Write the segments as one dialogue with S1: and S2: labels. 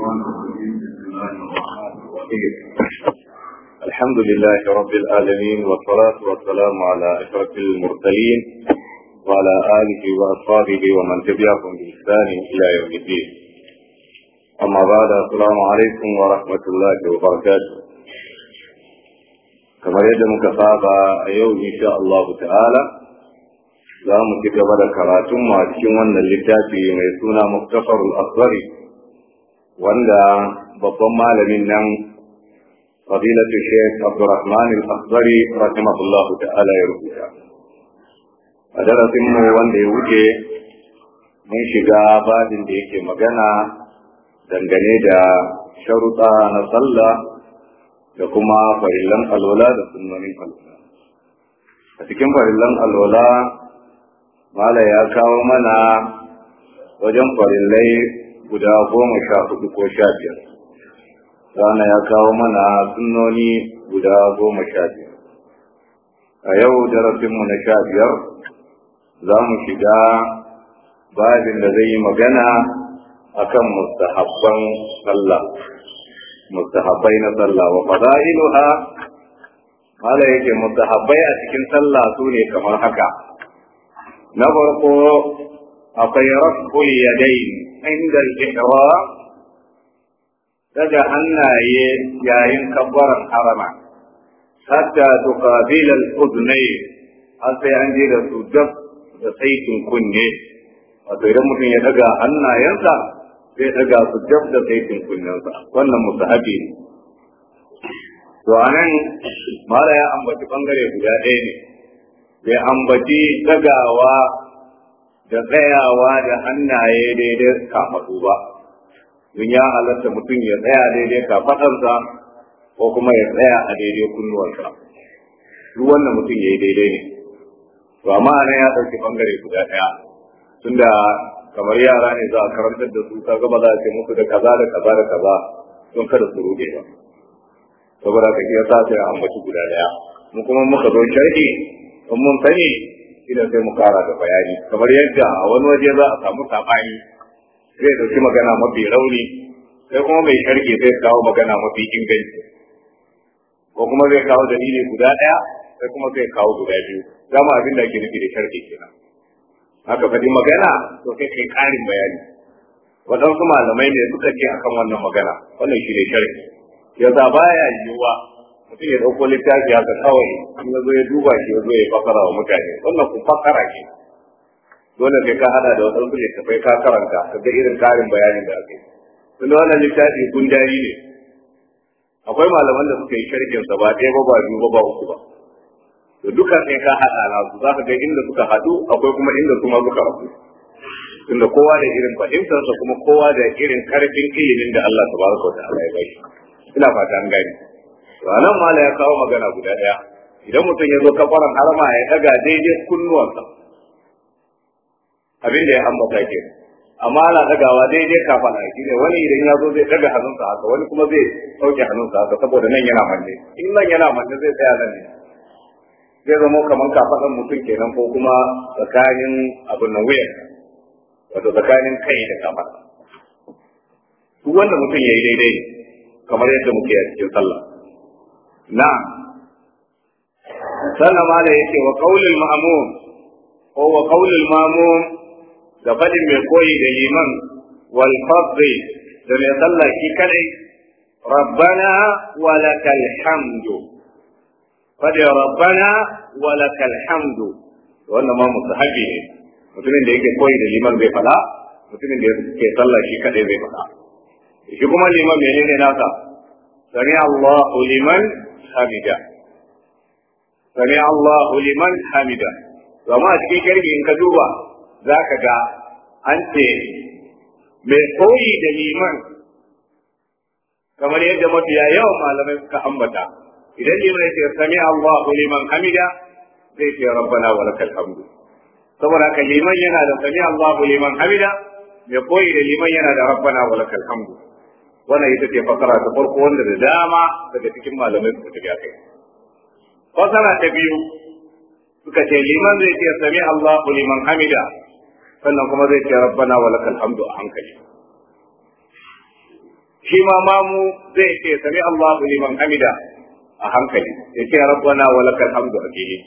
S1: الشيطان الرجيم بسم الله الرحمن الرحيم الحمد لله رب العالمين والصلاة والسلام على أشرف المرسلين وعلى آله وأصحابه ومن تبعهم بإحسان إلى يوم الدين أما بعد السلام عليكم ورحمة الله وبركاته كما يجب كفابة يوم إن شاء الله تعالى za mu ci gaba da karatunmu a cikin wannan littafi mai suna muktafarul asbari wanda babban malamin nan fadilatu sheikh abdurrahman al-asbari rahimahullahu ta'ala ya rubuta a darasin mu wanda ya wuce mun shiga babin da yake magana dangane da sharuɗa na sallah da kuma farillan alwala da sunnonin alwala a cikin farillan alwala Mala ya kawo mana wajen farillai guda goma sha hudu ko sha biyar. Rana ya kawo mana sunnoni guda goma sha biyar. A yau darasinmu na sha biyar za mu shiga babin da zai yi magana akan mustahabban sallah. Mustahabbai na sallah wa fada'iluha Mala yake mustahabbai a cikin sallah su ne kamar haka. na farko akwai raful yadayn inda al-ihram daga hannaye yayin kabbaran harama hatta tuqabil al-udnay har sai an je da su dab da saitin kunne wato idan mutum ya daga hannayensa zai daga su dab da saitin kunnensa wannan musahabi ne to anan mala ya ambaci bangare guda ɗaya ne bai ambaci dagawa da tsayawa da hannaye daidai kafaɗu ba don ya halatta mutum ya tsaya daidai kafaɗarsa ko kuma ya tsaya a daidai kunnuwarsa duk wannan mutum ya yi daidai ne to amma nan ya ɗauki bangare guda ɗaya tunda kamar yara ne za a karantar da su kaga ba za a ce musu da kaza da kaza da kaza don kada su rude ba saboda ka iya sa sai ambaci guda ɗaya mu kuma muka zo sharhi in mun sani ina sai mu kara da bayani kamar yadda a wani waje za a samu sabani zai dauki magana mafi rauni sai kuma mai sharke zai kawo magana mafi inganci ko kuma zai kawo dalili guda daya sai kuma zai kawo guda biyu dama abin da ake nufi da sharke kenan haka faɗi magana to sai kai ƙarin bayani waɗansu malamai ne suka ce akan wannan magana wannan shi ne sharhi yasa baya yiwuwa mutum ya ɗauko littafi haka kawai in ya zo ya duba shi ya zo ya fakara wa mutane wannan kun fakara ke dole sai ka hada da waɗansu littafai ka karanta ka ga irin karin bayanin da aka yi tun da wannan littafi gundari ne akwai malaman da suka yi sharhin sa ba ɗaya ba ba biyu ba ba uku ba to duka sai ka hada na su za ka ga inda suka haɗu akwai kuma inda kuma suka rabu tunda kowa da irin fahimtarsa kuma kowa da irin karfin ilimin da Allah tabaraka wa ta'ala ya bashi ina fata an gani to anan mala ya kawo magana guda daya idan mutum ya zo kafaran harama ya daga daidai kunnuwansa abin da ya ambata ke amma ana dagawa daidai kafana shi ne wani idan ya zo zai daga hannunsa haka wani kuma zai sauke hannunsa haka saboda nan yana manne in nan yana manne zai tsaya nan ne zai zama kamar kafaɗan mutum kenan ko kuma tsakanin abin nan wuyan wato tsakanin kai da kafaɗa duk wanda mutum ya yi daidai ne kamar yadda muke a cikin sallah نعم سلم عليه يكي وقول المأموم هو قول المأموم لقد من قوي لمن والفضل لم يصلى في كلي ربنا ولك الحمد قد ربنا ولك الحمد wannan ma musahabi ne mutumin da yake koyi da liman zai fada mutumin da yake sallah shi kadai zai fada shi kuma liman menene nasa sami Allahu liman hamida sami Allahu liman hamida zama a cikin kirgi in ka duba za ka ga an ce mai koyi da liman kamar yadda mafiya yawan malamai suka ambata idan liman ya ce sami Allahu liman hamida zai ce rabbana wa lakal hamdu saboda haka liman yana da sami Allahu liman hamida mai koyi da liman yana da rabbana wa lakal hamdu wannan ita ce fasara ta farko wanda da dama daga cikin malamai suka tafi kai fasara ta biyu suka ce liman zai ce sami Allahu liman hamida sannan kuma zai ce rabbana wa lakal hamdu a hankali shi ma mamu zai ce sami Allahu liman hamida a hankali ya ce rabbana wa lakal hamdu a fili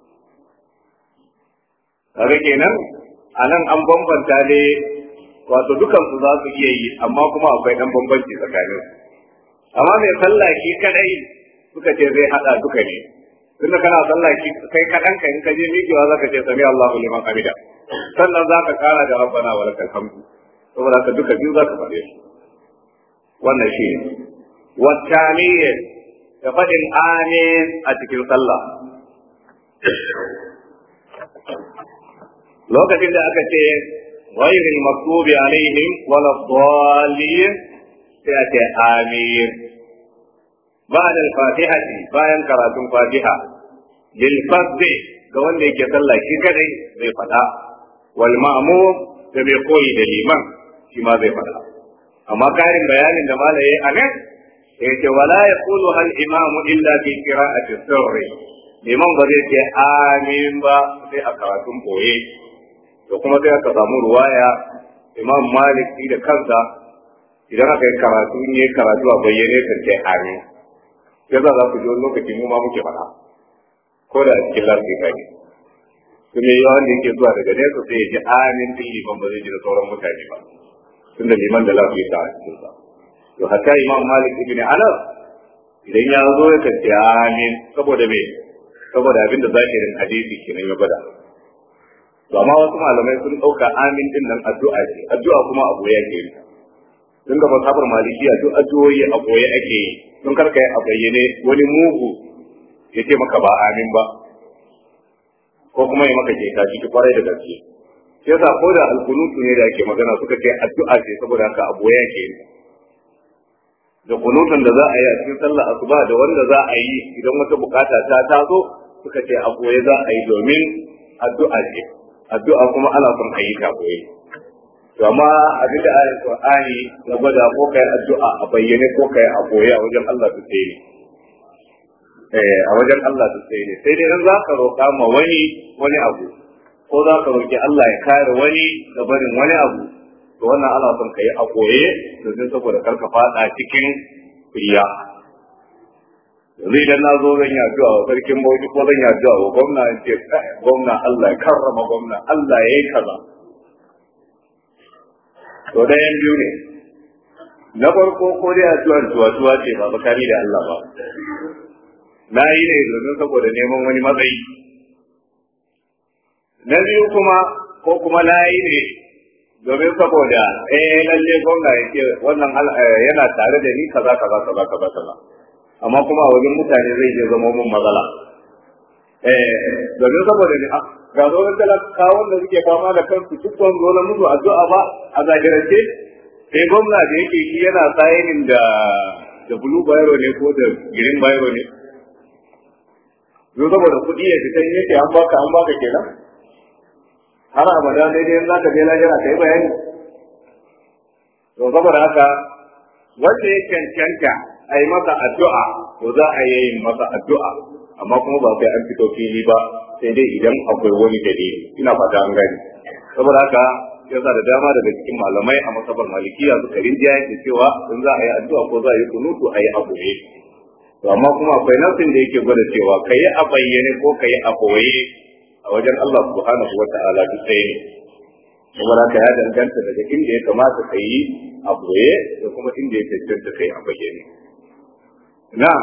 S1: kaga kenan anan an bambanta ne wato dukan su za su iya yi amma kuma akwai dan bambanci tsakanin amma mai sallah shi kadai suka ce zai hada duka ne tunda kana sallah shi kai kadan ka in ka je miƙewa zaka ce sami Allahu liman hamida sannan zaka kara da rabbana wa lakal hamdu saboda haka duka biyu zaka faɗe su wannan shi ne wattaniyya da faɗin amin a cikin sallah lokacin da aka ce غير المكتوب عليهم ولا الضالين سيأتي آمين بعد الفاتحة bayan karatun fatiha للفظ ga wanda yake sallah shi kadai zai fada wal ma'mum da bai koyi da liman shi ma zai fada amma karin bayanin da malaye a nan yace wala yaqulu hal imamu illa fi qira'ati sirri liman ba zai ce amin ba sai a karatun boye da kuma sai aka samu ruwaya imam malik shi da kansa idan aka yi karatu ne karatu a bayyane kan ce amin sai za za ku ji wani lokaci mu ma muke faɗa ko da a cikin lafiya kai kuma yawan da yake zuwa daga nesa sai ya ji amin din liman ba zai ji da sauran mutane ba tunda liman da lafiya ta a cikin sa to hatta imam malik ibn anas idan ya zo ya kace amin saboda me saboda abinda zahirin hadisi kenan ya gwada to amma wasu malamai sun dauka amin din nan addu'a ce addu'a kuma abu ya ke tun da masabar malikiya duk addu'o'i a boye ake yi tun karka yi a bayyane wani mugu ya ce maka ba amin ba ko kuma ya maka ke ta ciki kwarai da gaske sai sa ko da alkunutu ne da ake magana suka ce addu'a ce saboda haka abu ya ke da kunutun da za a yi a cikin sallah asuba da wanda za a yi idan wata bukata ta taso suka ce a boye za a yi domin addu'a ce addu'a kuma ana son a yi ta boye to amma abin da ayat qur'ani ya gwada ko kai addu'a a bayyane ko kai a boye a wajen Allah su sai ne eh a wajen Allah su sai ne sai dai in za ka roƙa ma wani wani abu ko za ka roƙi Allah ya kare wani da barin wani abu to wannan ana son ka yi a koye domin saboda kar ka fada cikin riya yanzu idan na zo zan yi addu'a wa sarkin bauchi ko zan yi addu'a wa gwamna in ce gwamna Allah ya karrama gwamna Allah ya yi kaza to ɗayan biyu ne na farko ko dai addu'ar tuwa-tuwa ce ba bakari da Allah ba na yi ne domin saboda neman wani matsayi na biyu kuma ko kuma na yi ne domin saboda eh lalle gwamna ya ce wannan yana tare da ni kaza kaza kaza kaza kaza amma kuma a wajen mutane zai je zama mun matsala eh domin saboda ni ga zonin talakawan da suke fama da kansu duk wani zo na musu addu'a ba a zahirance sai gwamna da yake shi yana sayinin da da blue bayro ne ko da green bayro ne zo saboda kuɗi ya fita yake an baka an baka kenan har abada daidai in zaka je lahira kai bayani to saboda haka wanda ya cancanta a yi masa addu'a to za a yi masa addu'a amma kuma ba sai an fito fili ba sai dai idan akwai wani dalili ina fata an gani saboda haka yasa da dama daga cikin malamai a masabar malikiya suka rinjiya yake cewa in za a yi addu'a ko za a yi kunutu a yi abu ne to amma kuma akwai nasin da yake gwada cewa ka yi a bayyane ko ka yi a koye a wajen Allah subhanahu wa ta'ala duk ɗaya ne saboda ka ya danganta daga inda ya kamata ka yi a boye da kuma inda ya cancanta ka yi a bayyane na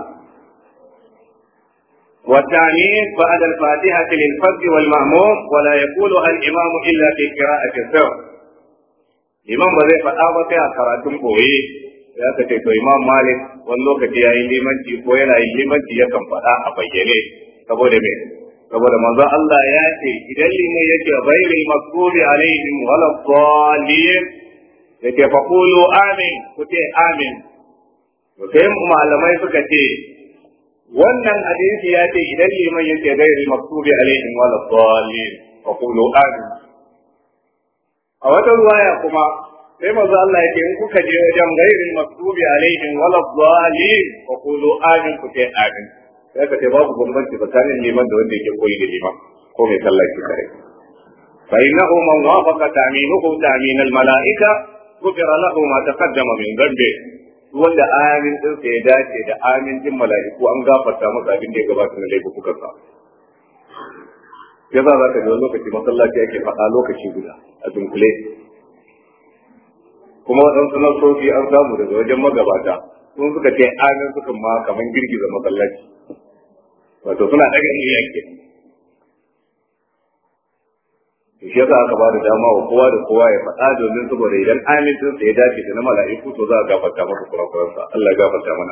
S1: والتعنيف بعد الفاتحة للفرد والمأموم ولا يقولها الإمام إلا في قراءة السر الإمام بذي فتاوى فيها قراءة بوي ya ka ce to imam malik wani lokaci ya yi limanci ko yana yin limanci yakan faɗa a bayyane saboda me saboda manzo Allah ya ce idan liman yake ghairi maktubi alaihim wala dhalin yake fa qulu amin ku ce amin to sai malamai suka ce wannan hadisi ya ce idan liman yake ghairi maktubi alaihim wala dhalin fa qulu amin a wata ruwaya kuma sai manzo Allah yake in kuka je wajen ghairi maktubi alaihim wala dhalin fa qulu amin ku ce amin sai ka ce babu bambanci tsakanin liman da wanda yake koyi da liman ko mai sallah shi kare fa innahu man wafaqa ta'minuhu ta'min al mala'ika gufira lahu ma taqaddama min dhanbi wanda amin din sa ya dace da amin din mala'iku an gafarta masa abin da ya gabata na laifukan sa ya za ka ga lokaci masallaci ake faɗa lokaci guda a dunkule kuma waɗansu nasofi an samu daga wajen magabata sun suka ce amin suka ma kamar girgiza masallaci wato suna daga iya ke shi yasa aka ba da dama wa kowa da kowa ya faɗa domin saboda idan amin din sa ya dace da na mala'iku to za a gafarta masa kurakuransa Allah ya gafarta mana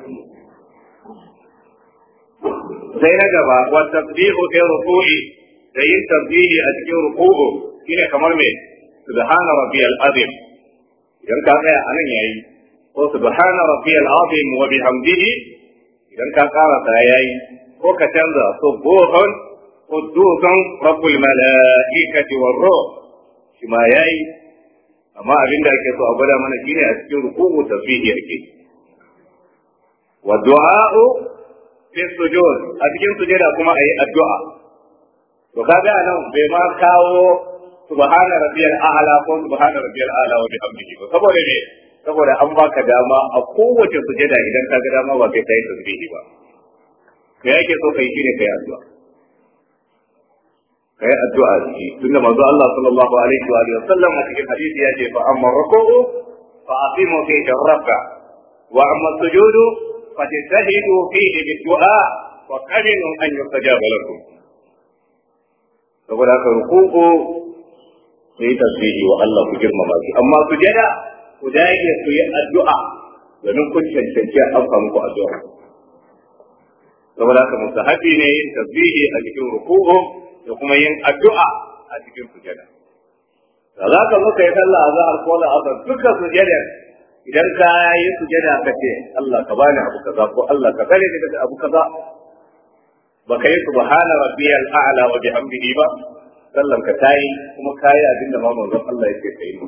S1: sai na gaba wa tasbihu fi ruku'i da yin tasbihi a cikin ruku'u shine kamar me subhana rabbiyal azim idan ka tsaya anan yayi ko subhana rabbiyal azim wa bihamdihi idan ka karasa yayi ko ka canza subuhun qudusun rabbul malaikati war ruh shi ma yayi amma abin da ake so a gwada mana shine a cikin ruku'u tasbihi yake wa du'a'u fi sujud a cikin sujada kuma ayi addu'a to kaga anan bai ma kawo subhana rabbiyal a'la ko subhana rabbiyal a'la wa bihamdihi ba saboda me saboda an baka dama a kowace sujada idan ka ga dama ba kai kai tasbihi ba kai yake so kai shine kai addu'a kai addu'a shi tunda manzo Allah sallallahu alaihi wa alihi wasallam a cikin hadisi ya ce fa amma ruku'u fa aqimu fi rabba wa amma sujudu fa tajahidu fihi bid-du'a wa qaminu an yustajaba lakum saboda haka ruku'u sai tasbihi wa Allah ku girmama shi amma sujada ku dage ku yi addu'a domin kun cancanci an amsa muku addu'a saboda haka musahabi ne yin tasbihi a cikin ruku'u da kuma yin addu'a a cikin sujada da za ka zo ka yi sallah a zahar ko la'asar duka sujada idan ka yi sujada ka ce Allah ka bani abu kaza ko Allah ka kare ni daga abu kaza ba ka yi subhana rabbiyal a'la wa bihamdihi ba sallan ka tayi kuma kayi abin da ma manzon Allah yake kai mu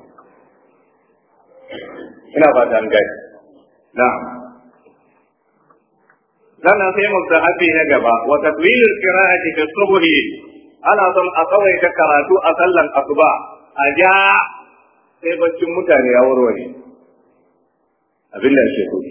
S1: ina fata an gani na'am sannan sai mustahabi na gaba wa tatwilul qira'ati fi subhi ana son a kawai ka karatu a sallan asuba a ja sai baccin mutane ya warware abin da ake so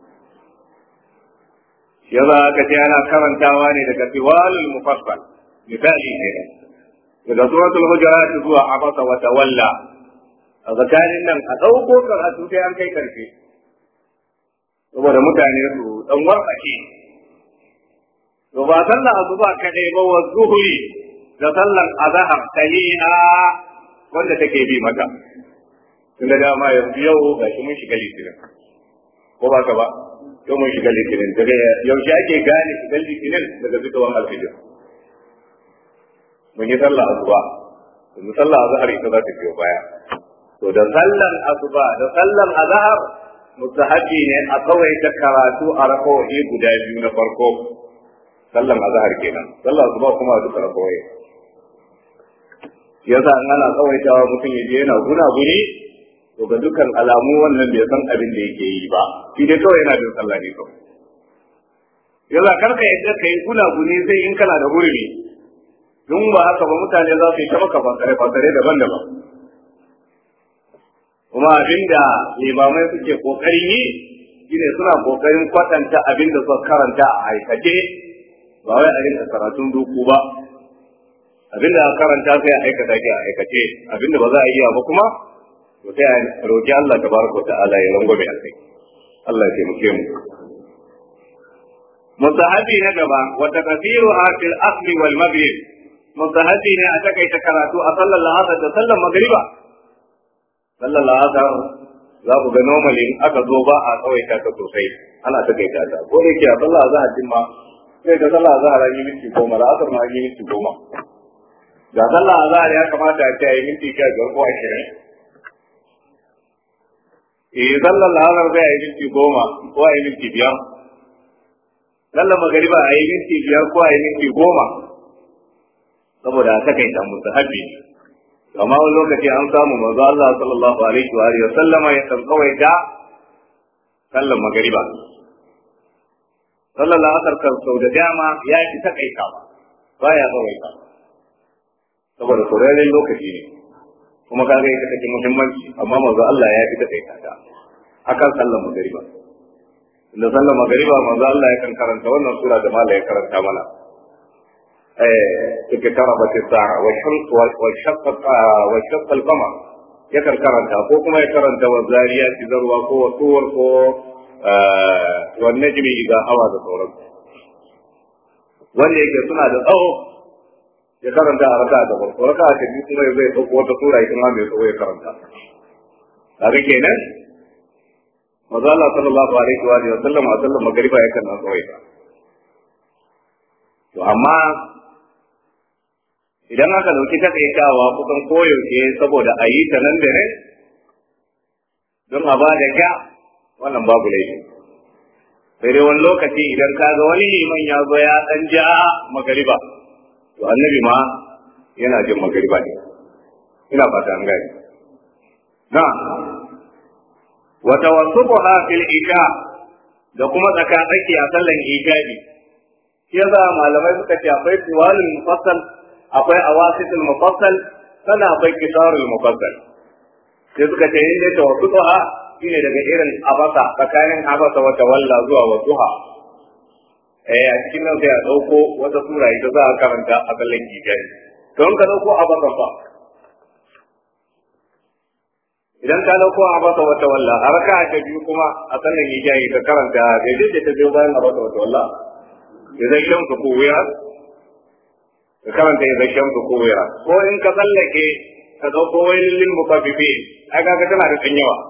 S1: ya za ka ce ana karantawa ne daga tiwalul mufassal misali ne daga suratul hujurat zuwa abasa wa tawalla a tsakanin nan a ɗauko karatu sai an kai karfe saboda mutane su dan warkake to ba sallar asuba kadai ba wa zuhuri da sallar azhar tahiha wanda take bi mata tunda dama yanzu yau ga shi mun shiga litinin ko ba ka ba yau mun shiga litinin daga yaushe ake gane shigar litinin daga fitowar alfijir mun yi sallah asuba mun sallah azhar ita za ta biyo baya to da sallan asuba da sallan azhar mustahabi ne a kawai ta karatu a rakawoyi guda biyu na farko sallan azhar kenan sallan asuba kuma a duka rakawai yasa in ana tsawaitawa mutum ya je yana guna guni to ga dukkan alamu wannan bai san abin da yake yi ba shi dai kawai yana bin sallah ne kawai yasa karka yadda ka yi guna guni sai in kana da hurumi don ba haka ba mutane za su yi ta maka fasare fasare daban-daban kuma abinda limamai suke kokarin yi shine suna kokarin kwatanta abin da suka karanta a aikace ba wai a rinka karatun duku ba abin da karanta sai a aikata shi a aikace abin da ba za a iya ba kuma to sai a roki Allah tabaraka ta'ala ya rangwame a kai Allah ya taimake mu musahabi na gaba wa takfiru fil asli wal maghrib musahabi ne a takaita karatu a sallar la'asar da sallar magriba sallar la'asar za ku ga normally in aka zo ba a tsawaita ta sosai ana takaita ta ko da yake a sallar azhar din ma sai ga sallar azhar an yi minti goma la'asar ma an yi minti goma da sallar azhar ya kamata a ce a yi minti sha biyar ko ashirin eh sallar la'asar sai a yi minti goma ko a yi minti biyar sallar magariba a yi minti biyar ko a yi minti goma saboda a takaita musu haɓe amma wani lokaci an samu manzo Allah sallallahu alaihi wa alihi sallama ya kan kawai da sallar magariba sallar la'asar kan sau da dama ya fi takaita ba baya tsawaita saboda sauraron lokaci ne kuma ka ga ita take muhimmanci amma manzo Allah ya fi ta kai ta akan sallar magariba da sallar magariba manzo Allah ya kan karanta wannan sura da mala ya karanta mana eh take tarabat as-sa'a wa shaqqa wa shaqqa wa shaqqa al-qamar ya kan karanta ko kuma ya karanta wa zariyat zarwa ko wa tuwar ko wa najmi idha hawa da sauran wanda yake suna da tsawo ya karanta a raka'a da farko raka'a ta biyu kuma zai dauko wata sura ita ma mai tsawo ya karanta kaga kenan maza Allah sallallahu alaihi wa alihi wa sallam a sallar magariba yakan nan tsawaita to amma idan aka dauki takaitawa kusan koyaushe saboda a yi ta nan da ne don a ba da ja wannan babu laifi sai dai wani lokaci idan ka ga wani liman ya zo ya dan ja magariba to annabi ma yana jin magariba ne ina fata an gani na wa tawassuha fil isha da kuma tsaka tsaki a sallan isha'i shi yasa malamai suka ce akwai tiwalul mufassal akwai awasitul mufassal sannan akwai kisarul mufassal sai suka ce in dai tawassuha shine daga irin abasa tsakanin abasa wata walla zuwa wadduha eh a cikin nan sai a dauko wata sura ita za a karanta a sallan isha'i to in ka dauko abasa fa idan ka dauko a basa wata walla a raka ta biyu kuma a sannan ya jayi ka karanta daidai da ta biyo bayan a basa wata walla ya zai shan su ko wuya ka karanta ya zai shan su ko wuya ko in ka tsallake ka dauko wai lillin mukaffifi ai kaga tana da kan yawa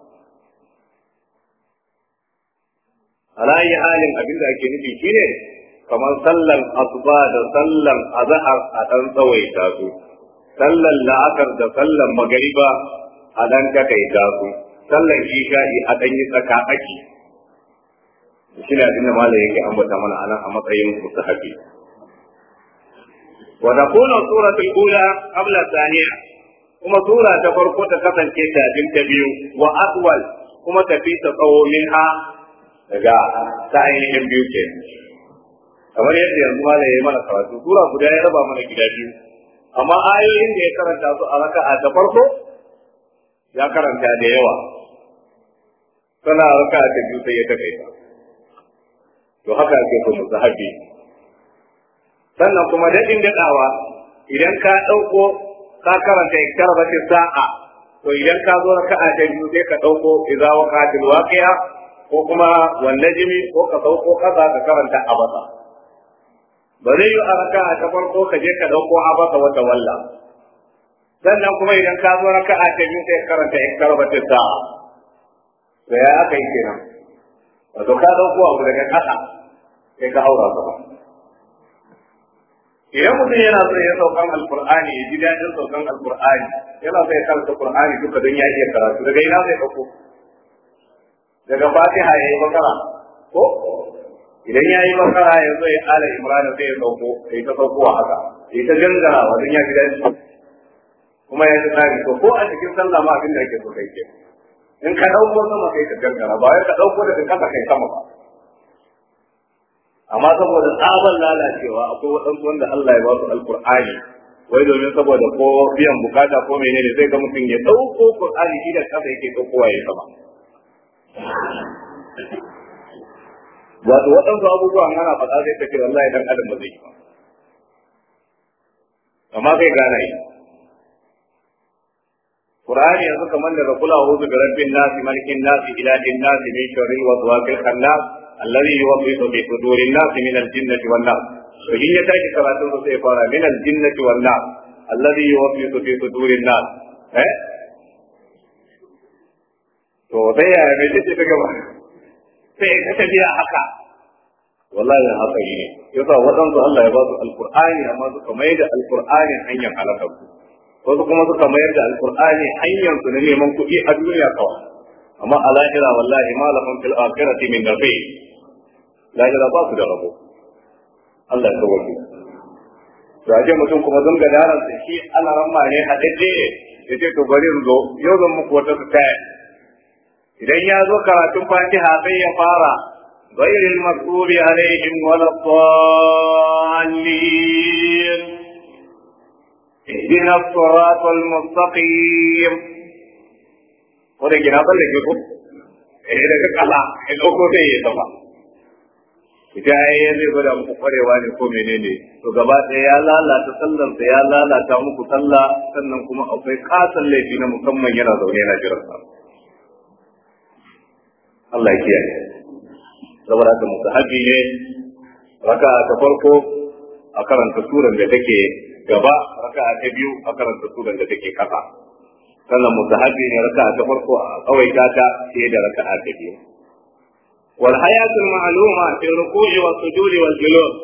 S1: alayi halin abin da ake nufi shine kamar sallan asuba da sallan azhar a dan tsawaita su sallan la'akar da sallan magariba a dan takaita su sallan isha'i a dan yi tsaka aki shi ne abin da malam yake ambata mana anan a matsayin mustahabi wa takunu suratul ula qabla thaniya kuma sura ta farko ta kasance tafin ta biyu wa atwal kuma tafi ta tsawo minha daga ta ainihin biyu ke kamar yadda yanzu malam ya yi mana karatu sura guda ya raba mana gida biyu amma ayoyin da ya karanta su a raka'a ta farko ya karanta da yawa sana raka ta biyu sai ya takaita to haka ake so mu sahabi sannan kuma daɗin daɗawa idan ka ɗauko ka karanta iktar bace sa'a to idan ka zo raka'a ta biyu sai ka ɗauko idza waqatil waqi'a ko kuma wan najmi ko ka ɗauko kaza ka karanta abasa ba zai yi a raka'a ta farko ka je ka ɗauko abasa wata walla sannan kuma idan ka zo raka'a ta biyu sai karanta in karbata sa'a to ya aka yi kenan wato ka dauko abu daga kasa sai ka haura sama idan mutum yana so ya saukan alqur'ani ya ji dadin saukan alqur'ani yana so ya karanta qur'ani duka don ya iya karatu daga ina zai dauko daga fatiha ya yi bakara ko idan ya yi bakara ya zo ya ala imrana sai ya sauko sai ta saukowa haka sai ta gangara wajen ya ji dadin kuma ya tsari to ko a cikin sallah ma abin da yake so kai ke in ka dauko sama kai ka gangara ba wai ka dauko daga kasa kai sama ba amma saboda tsaban lalacewa akwai waɗansu wanda Allah ya ba su alqur'ani wai domin saboda ko biyan bukata ko menene zai ga mutum ya dauko qur'ani shi da kasa yake daukowa ya sama wato waɗansu abubuwan ana faɗa zai ta ce wallahi dan adam ba zai yi ba amma kai gane yi Qur'ani yanzu kamar daga kula a'udhu bi rabbin nasi malikin nasi ilahin nasi min sharri waswasil khannas alladhi yuwaswisu fi sudurin nasi min al-jinnati wan nas to in ya tashi karatun sa sai fara min al-jinnati wan nas alladhi yuwaswisu fi sudurin nas eh to sai ya mai ce ta gaba sai ka tafiya haka wallahi haka yi ne yasa waɗansu Allah ya ba su alqur'ani amma suka mai da alqur'ani hanyar halakar wasu kuma suka mayar da alkur'ani hanyar su na neman kuɗi a duniya kawai amma a lahira wallahi ma lahum fil akhirati min nafi lahira ba su da rabo Allah ya kawo to aje mutum kuma don ga daren sa shi ana ramma ne hadade ya ce to bari in zo yau zan muku wata su taya idan ya zo karatun fatiha sai ya fara غير المغضوب عليهم ولا الضالين اهدنا الصراط المستقيم wanda gina tsalle ke ko eh daga kala ya dauko sai ya zama ita ya zai gwada muku kwarewa ne ko menene to gaba ɗaya ya lalata sallar da ya lalata muku sallah sannan kuma akwai kasan laifi na musamman yana zaune yana jiran sa Allah ya kiyaye saboda haka musahabi ne raka ta farko a karanta suran da take gaba raka ta biyu a karanta suran da take kasa sannan musahabi ne raka ta farko a tsawaita ta fiye da raka ta biyu wal hayatul ma'luma fi ruku'i wa sujudi wal julus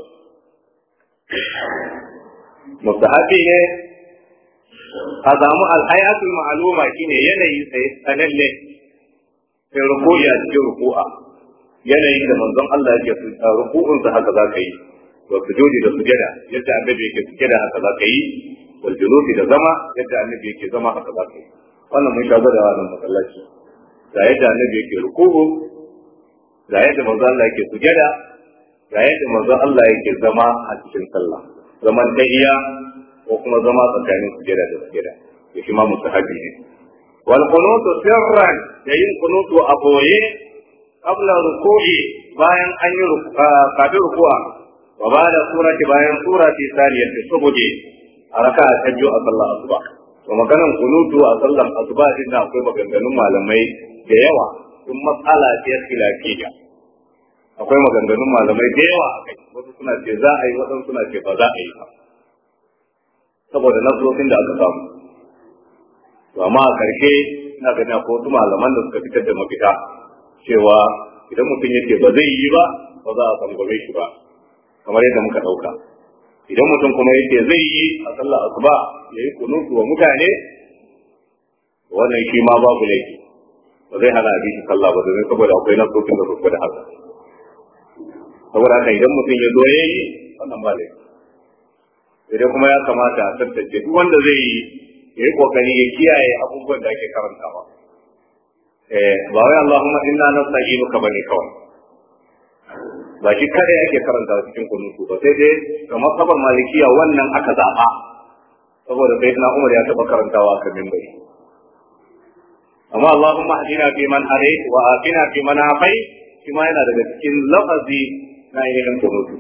S1: musahabi ne a samu al hayatul ma'luma shine yanayi sai sananne fi ruku'i a cikin ruku'a yanayin da manzon Allah yake ruku'un sa haka za ka yi wa sujudi da sujada yadda annabi yake sujada haka za ka yi wal julusi da zama yadda annabi yake zama haka za ka yi wannan mun shago da wannan masallaci ga yadda annabi yake ruku'u ga yadda manzon Allah yake sujada ga yadda manzon Allah yake zama a cikin sallah zaman iya ko kuma zama tsakanin sujada da sujada ya shi ma musahabi ne wal qunutu sirran da yin qunutu a boye qabla ruku'i bayan an yi kafin ruku'a wa ba da surati bayan surati saniyar da subuhi a raka ta biyu a sallar asuba to maganan kunutu a sallar asuba din da akwai maganganun malamai da yawa sun matsala ce khilafiyya akwai maganganun malamai da yawa akai wasu suna ce za a yi wasu suna ce ba za a yi ba saboda nasosin da aka samu to amma a karshe ina ganin akwai wasu malaman da suka fitar da mafita cewa idan mutum yake ba zai yi ba ba za a tsangwame shi ba kamar yadda muka ɗauka idan mutum kuma yake zai yi a sallar asuba ya yi kunutu wa mutane wannan shi ma babu laifi ba zai hana a shi sallah ba domin saboda akwai nasosin da suka da haka saboda haka idan mutum ya zo ya yi wannan ba laifi idan kuma ya kamata a tantance duk wanda zai yi ya yi kokari ya kiyaye abubuwan da ake karantawa ba wai Allahumma inna nasta'inuka bane kawai ba shi kada yake karanta cikin kunutu ba sai dai ga masabar malikiya wannan aka zaba saboda sai na Umar ya taba karantawa kan minbari amma Allahumma hadina fi man hadayt wa afina fi man afayt shi ma yana daga cikin lafazi na ainihin kunutu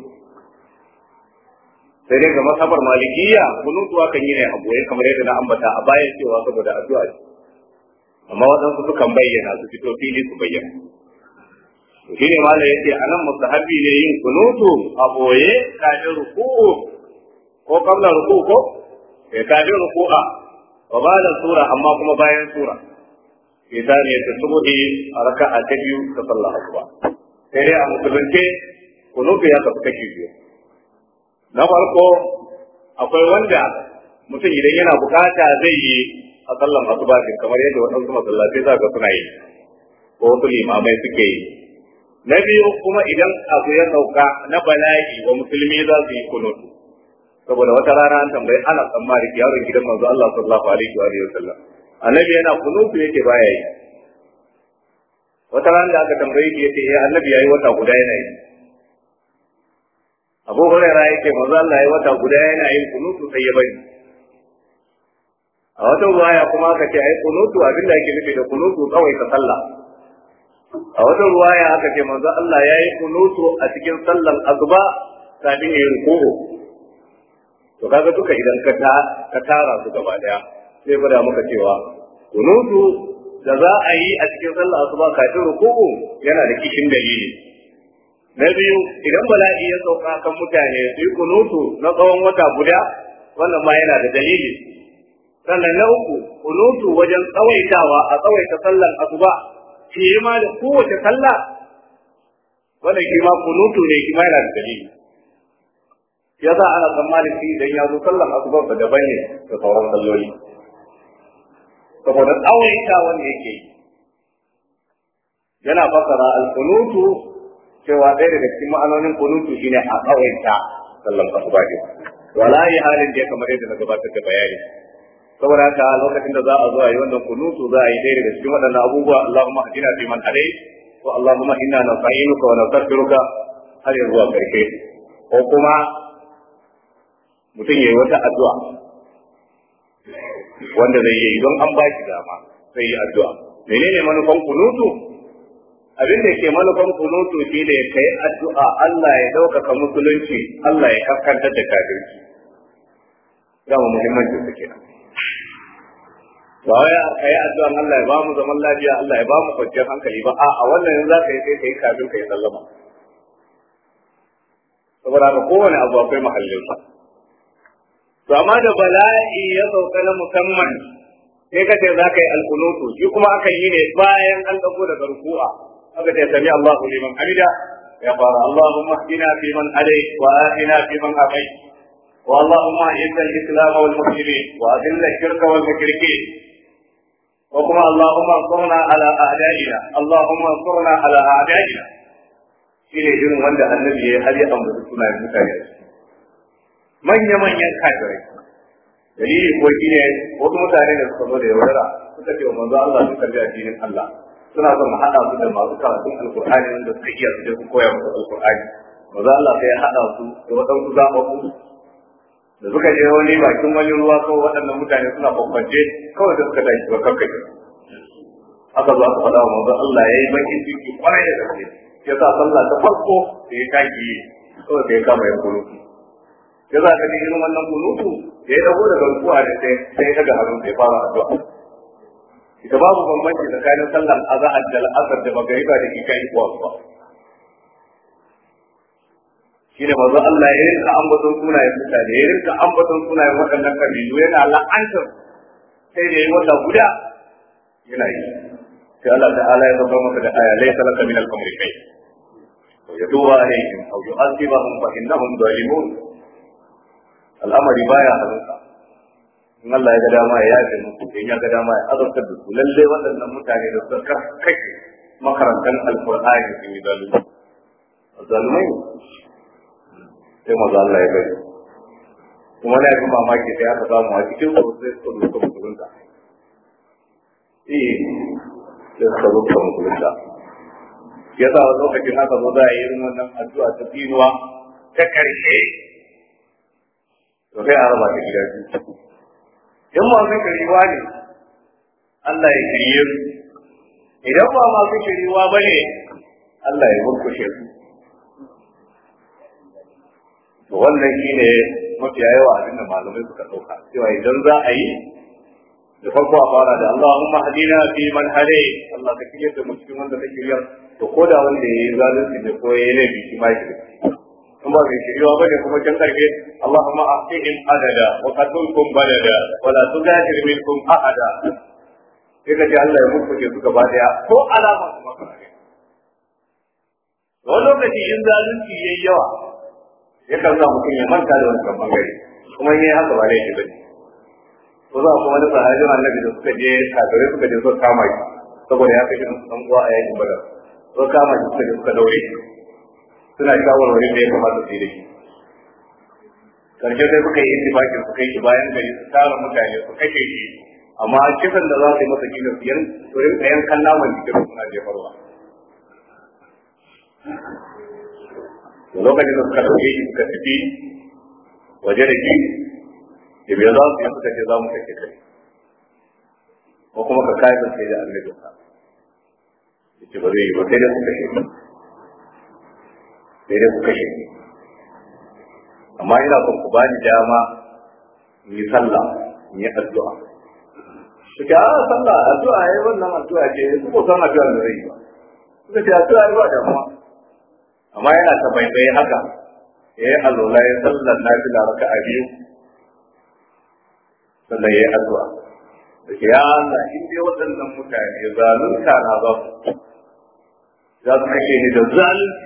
S1: sai dai ga masabar malikiya kunutu akan yi ne a goye kamar yadda na ambata a baya cewa saboda addu'a amma waɗansu sukan bayyana su fito fili su bayyana shi ne ma da yake a nan mustahabi ne yin kunutu a boye kafin ruku'u ko kabla ruku'u ko ya kafin ruku'a wa ba da sura amma kuma bayan sura idan ya ta subuhi a raka'a ta biyu ta sallah asuba sai dai a musulunce kunutu ya tafi kashi biyu na farko akwai wanda mutum idan yana bukata zai yi a sallan asuba din kamar yadda waɗansu masallatai za ga suna yi ko wasu limamai suke yi na biyu kuma idan abu ya sauka na bala'i wa musulmi za su yi kunutu saboda wata rana an tambayi ana tsammari yaron gidan manzo Allah sallallahu alaihi wa alihi wasallam annabi yana kunutu yake baya yi wata rana da aka tambaye shi yace eh annabi yayi wata guda yana yi Abu Hurairah yake manzo Allah yayi wata guda yana yin kunutu sai ya bari a wata ruwaya kuma aka ce ai kunutu abinda ake nufi da kunutu kawai ka sallah a wata ruwaya aka ce manzo Allah yayi kunutu a cikin sallar azuba kafin yayin ruku'u to kaga duka idan ka ta ka tara su gaba daya sai gwada muka cewa kunutu da za a yi a cikin sallar asuba kafin ruku'u yana da kishin dalili na biyu idan bala'i ya sauka kan mutane su yi kunutu na tsawon wata guda wannan ma yana da dalili sannan na uku kunutu wajen tsawaitawa a tsawaita sallar asuba shi ma da kowace sallah wannan shi ma kunutu ne shi ma yana da dalili ya sa ana tsammanin shi idan ya zo sallar asuba ba daban ne da sauran salloli saboda tsawaita wanda yake yi yana fasara al-kunutu cewa ɗaya daga cikin ma'anonin kunutu shine a tsawaita sallar asuba ne wala yi halin da ya kamar yadda na gabatar da bayani saboda haka lokacin da za a zo a yi wannan kunutu za a yi ɗaya daga cikin waɗannan abubuwa Allahumma hadina fi man hadayt wa Allahumma inna nasta'inuka wa nastaghfiruka har yanzu a ƙarshe ko kuma mutum yayi wata addu'a wanda zai yi don an ba shi dama sai yi addu'a menene manufan kunutu abin da ke manufan kunutu shi ne kai addu'a Allah ya ɗaukaka musulunci Allah ya kaskantar da kafirci dama muhimmanci su kenan ba wai ka yi addu'an Allah ya ba mu zaman lafiya Allah ya ba mu kwanciyar hankali ba a wannan yanzu za ka yi sai ka yi kafin ka yi sallama saboda haka kowane abu akwai mahallinsa to amma da bala'i ya sauka na musamman sai ka ce za ka yi alkunutu shi kuma aka yi ne bayan an dago daga ruku'a aka ce sami Allahu liman hamida ya fara Allahumma hdina fi man hadayt wa atina fi man afayt wa Allahumma izza al-islam wal muslimin wa adilla ash-shirka wal mushrikeen wa kuma Allahumma ansurna ala a'da'ina Allahumma ansurna ala a'da'ina shine irin wanda annabi ya har ya ambaci sunayen mutane manya-manyan kafirai dalili ko shi ne wasu mutane da suka zo da yaudara suka ce wa manzo Allah sun karbi addinin Allah suna son haɗa su da masu karatun alkur'ani wanda suka iya su je su koya musu alkur'ani manzo Allah sai ya haɗa su da waɗansu zaɓaɓɓu da suka je wani bakin wani ruwa ko waɗannan mutane suna bambance kawai da suka tashi ba kakkace aka zo aka faɗa wa manzo Allah ya yi bakin ciki kwarai da gaske ya sa sallah ta farko da ya kaki kawai da ya kama ya kunutu ya za ka ji irin wannan kunutu da ya dago daga rukuwa da sai sai ya daga hannun ya fara addu'a ita babu bambanci tsakanin sallar azhar da al'asar da magariba da kika yi kuwa kuwa shine manzo Allah ya rinka ambaton sunayen mutane ya rinka ambaton sunayen waɗannan kabilu yana la'antar sai da yi wata guda yana yi sai Allah ta'ala ya zama masa da aya laysa laka min al-amri shay wa yatuba alayhim aw yu'adhibahum fa innahum zalimun al'amari baya hannunka in Allah ya ga dama ya yafe muku in ya ga dama ya azabtar da su lalle waɗannan mutane da suka kashe makarantar alqur'ani sun yi zalunci zalumai sai maza Allah ya bari kuma na yi mamaki sai aka samu a cikin su sai suka zo suka musulunta eh sai suka zo suka musulunta ya sa wani lokacin aka zo za a yi irin wannan addu'a ta tsinuwa ta karshe to sai a raba ta gida biyu in masu shiriwa ne Allah ya shirye su idan ba masu shiriwa ba ne Allah ya murkushe su to wannan shine mafiya yawa abin da malamai suka ɗauka cewa idan za a yi da farko a fara da Allahumma hadina fi man hade Allah ka kiyar da mu cikin wanda ka kiryar to ko da wanda ya yi zalunci da ko ya yi laifi shi ma ya in ba mai shiriwa bane kuma can karfe Allahumma ahtihim adada wa qatulkum balada wa la tugadir minkum ahada sai ka ji Allah ya muku ke su gaba daya ko alama su maka ne wani lokaci in zalunci yayi yawa yakan sa mutum ya manta da wancan bangare kuma in yayi haka ba laifi bane ko za ku wani sahabin annabi da suka je kafirai suka je suka kama shi saboda ya kashe musu dan uwa a yakin badar suka kama shi suka je suka daure shi suna shawarwari da ya kamata su yi da shi karshe sai suka yi intifakin su kai shi bayan gari su tara mutane su kashe shi amma kisan da za su yi masa gina su yan su rinka yankan naman jikin suna jefarwa da lokacin da suka dauke shi suka tafi waje da shi da bai za su yi suka ce za mu kashe kai ko kuma ka kai sai da annabi ka yace ba zai yi ba sai dai su kashe sai dai ku kashe ni amma ina son ku bani dama in yi sallah in yi addu'a su ce a sallah addu'a ya yi wannan addu'a ce su ko san addu'a da zai yi ba suka ce addu'a ya ba damuwa amma yana ta baibai haka ya yi alola ya sallar na fi da raka a biyu sannan ya yi addu'a da ke ya Allah in dai waɗannan mutane zalunta na za su za su kashe ni da zalunci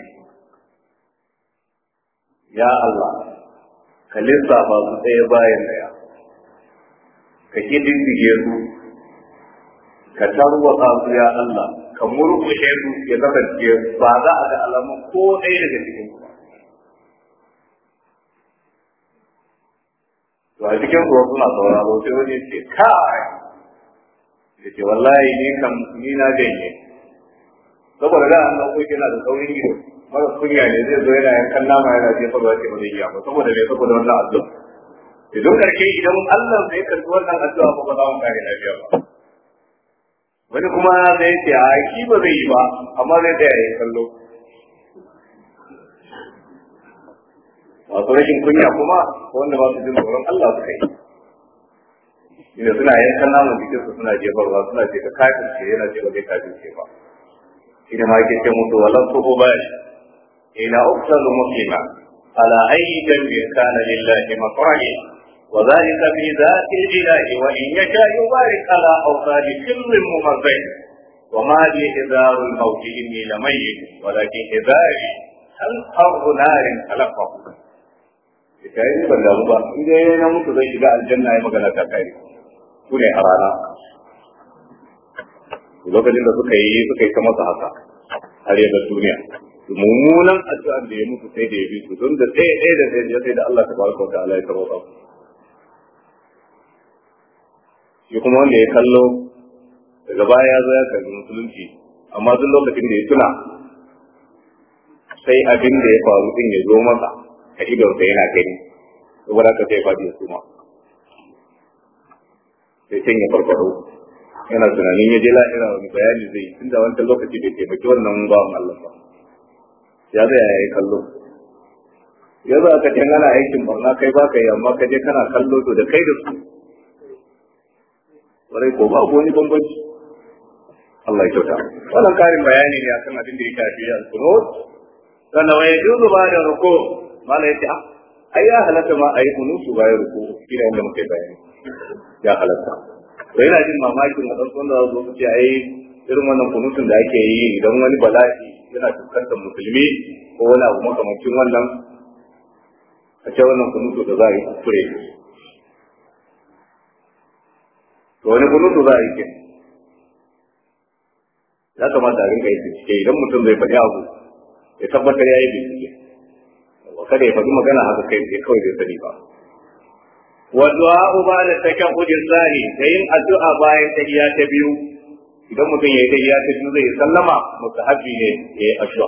S1: ya Allah ka lissafa su ɗaya bayan ɗaya ka kididdige su ka tarwatsa su ya Allah ka murkushe su ya kasance ba za a ga alamun ko ɗaya daga cikin su to a cikin su suna sauraro sai wani ce kai ya ce wallahi ni kam ni na janye saboda da an ɗauko kina da saurin ido mara kunya ne zai zo yana yankan nama yana jefa ba ce ba zai iya ba saboda me saboda wannan addu'a idan karshe idan Allah zai karbi wannan addu'a ba za mu kare lafiya ba wani kuma zai ce a shi ba zai yi ba amma zai tsaya ya kallo masu rashin kunya kuma wanda ba su jin tsoron Allah su kai inda suna yankan naman jikin su suna jefarwa suna ce ka kafirce yana ce ba zai kafirce ba shi ne ma yake ce musu walan su ba ila uqtalu muslima ala ayyi dambin kana lillahi maqrani وذلك في ذات الإله وإن يشاء يبارك على أوصال كل ممزق وما لي إذار الموت إني لميت ولكن إذاري هل حر نار خلقه kai ne ban damu ba in dai na mutu zai shiga aljanna ya magana ta kai su ne a rana lokacin da suka yi suka yi ta masa haka har ya duniya mummunan addu'an da ya mutu sai da ya bi su don da ɗaya ɗaya da ɗaya sai da Allah ta baraka wa ta'ala ya karɓa shi kuma wanda ya kallo daga baya ya zo ya karbi musulunci amma duk lokacin da ya tuna sai abin da ya faru din ya zo masa a idonsa yana gani saboda haka sai fadi ya suma sai can ya farfado yana tunanin ya je lahira wani bayani zai tun da wancan lokaci bai taimaki wannan bawan Allah ba ya zai ya yi kallo ya za ka can ana aikin barna kai ba ka yi amma ka je kana kallo to da kai da su kwarai ko ba wani bambanci Allah ya kyauta wannan karin bayani ne akan abin da ya shafi al-qunut sannan wa yajuzu ba da ruku mala yace ah ai ya halatta ma ayi kunutu bayan ruku shi ne wanda muke bayani ya halatta to yana jin mamakin a ɗan da zo ce ai irin wannan kunutun da ake yi idan wani bala'i yana fuskantar musulmi ko wani abu makamancin wannan a ce wannan kunutu da za a yi kuskure to wani kunutu za a yi ke ya kamata a rinka yi bincike idan mutum zai faɗi abu ya tabbatar ya yi bincike kada ya faɗi magana haka kai sai kawai zai sani ba wa du'a ba da takahhud sani da yin addu'a bayan tahiyya ta biyu idan mutum ya yi tahiyya ta biyu zai sallama mustahabi ne ya yi addu'a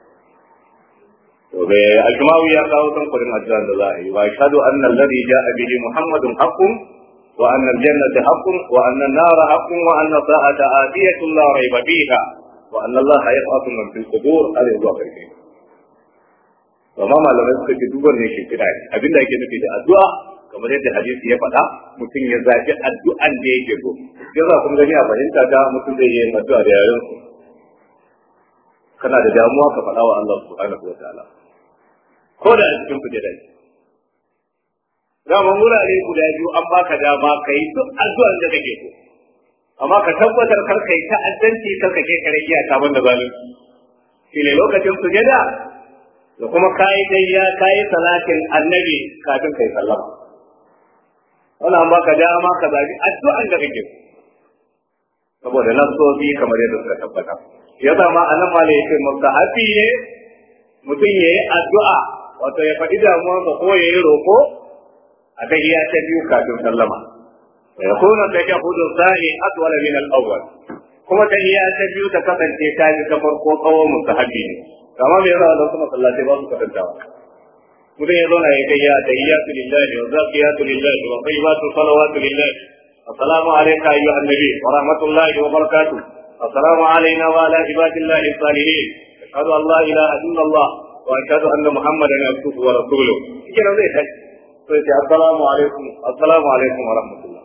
S1: to bai al-Jumawi ya kawo san kudin addu'a da za a yi wa ashhadu anna alladhi ja'a bihi muhammadun haqqun wa anna al-jannata haqqun wa anna an-nara haqqun wa anna sa'ata atiyatun la rayba fiha wa anna allaha yab'athu man fil qubur ala zuwa karshe amma malamai suka ce dubar ne ke kira ne abinda ake nufi da addu'a kamar yadda hadisi ya faɗa mutum ya zafi addu'an da yake so sai za kun gani a fahimta da mutum zai yi addu'a da yaren su kana da damuwa ka faɗa wa Allah subhanahu wa ta'ala ko da a cikin kujera ne dama wurare guda biyu an baka dama ka yi duk addu'an da kake so amma ka tabbatar kar kai ta'addanci kar ka ke kare iyaka banda zalunci shi ne lokacin sujada da kuma kayi dayya kayi salatin annabi kafin kai sallama wannan baka dama ka zabi addu'an da kake saboda nasobi kamar yadda suka tabbata ya zama anan ma yake mustahabi ne mutum ya yi addu'a wato ya faɗi damuwarsa ko ya yi roƙo a tahiyya ta biyu kafin sallama wa yakunu tashahhudu thani atwala min al-awwal kuma tahiyya ta biyu ta kasance ta ji ta farko tsawon mustahabi ne kama me yasa Allah kuma sallatai ba su karantawa mutum ya zauna ya kai ya tahiyyatu lillahi wa zakiyatu lillahi wa tayyibatu salawatu lillahi assalamu alayka ayyuhan nabi wa rahmatullahi wa barakatuh assalamu alayna wa ala ibadillahi salihin ashhadu an la ilaha illa Allah wa ashhadu anna muhammadan abduhu wa rasuluhu kina zai tashi sai ce assalamu alaikum assalamu alaikum wa rahmatullah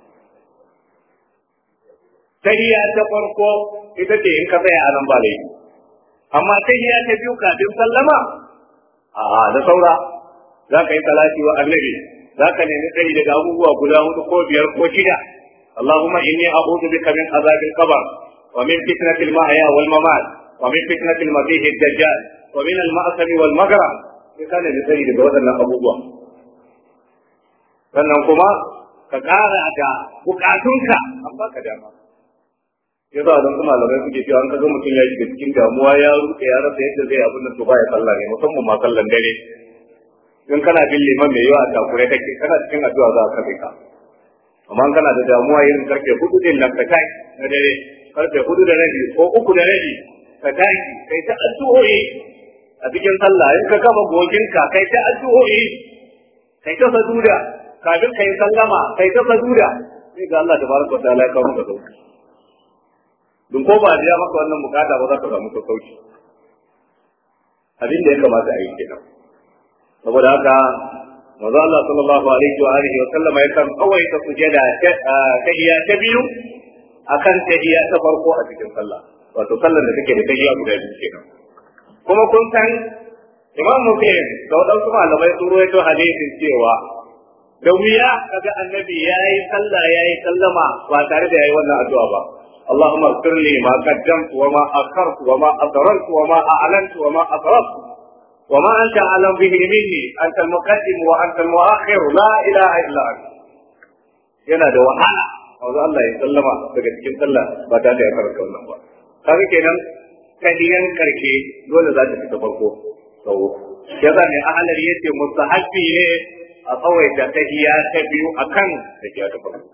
S1: tahiyya ta farko ita ce in ka tsaya a nan ba laifi amma sai ya ta biyu kafin sallama a da saura za ka yi salati wa annabi za ka nemi tsari daga abubuwa guda hudu ko biyar ko shida اللهم إني أعوذ بك من عذاب القبر ومن فتنة المحيا والممات ومن فتنة المسيح الدجال ومن المأثم والمغرم كان لسيد daga waɗannan abubuwa sannan kuma ka ƙara da bukatunka an baka dama ya za don kuma malamai suke cewa an kaga mutum ya shiga cikin damuwa ya rufe ya rasa yadda zai abin nan to baya sallah ne musamman ma sallan dare in kana bin liman mai yawa a takure take kana cikin addu'a za ka kai ka amma kana da damuwa yin karfe hudu din nan ka tashi na dare karfe hudu da rabi ko uku da rabi ka tashi kai ta addu'o'i a cikin sallah in ka kama goginka kai ta addu'o'i kai ta saduda kafin kai sallama kai ta sajuda sai ga Allah tabaraka wa ta'ala ya kawo maka sauki dun ko ba biya maka wannan bukata ba za ka samu sauki abin da ya kamata a yi kenan saboda haka manzo Allah sallallahu alaihi wa alihi wa sallama ya kan kawai ta sujada ta iya ta biyu akan ta iya ta farko a cikin sallah wato sallar da take da ta iya guda biyu kenan kuma kun san Imam Muslim da wadansu malamai sun ruwaito hadisin cewa da wuya kaga annabi yayi sallah yayi sallama ba tare da yayi wannan addu'a ba اللهم اغفر لي ما قدمت وما اخرت وما اسررت وما اعلنت وما اسرفت وما انت اعلم به مني انت المقدم وانت المؤخر لا اله الا انت yana da wahala a wajen Allah ya sallama daga cikin sallah ba tare da ya karanta wannan ba kaga kenan kadiyan karke dole za ta fita farko sau ya za ne ahalar yace mustahabbi ne a tsawaita tahiya ta biyu akan tahiya ta farko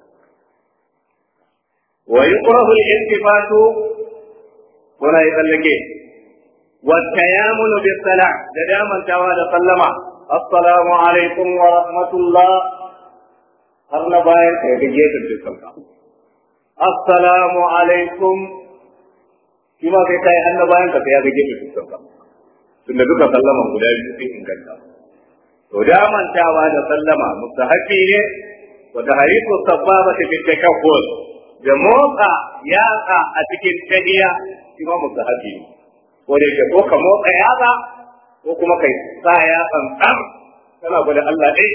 S1: ويكره الالتفات ولا يتلقي والتيامن بالسلام دائما توالى سلم السلام عليكم ورحمة الله هرنا باين كيفية الجسم السلام عليكم كما في كاي هرنا باين كيفية الجسم tunda duka sallama guda biyu sun inganta to da mantawa da sallama mustahabi ne wa tahriku sababa fi takabbur da motsa yatsa a cikin tahiya shi ma mustahabi ne ko da yake ko ka motsa yatsa ko kuma kai sa yatsan tsam kana gwada Allah ɗaya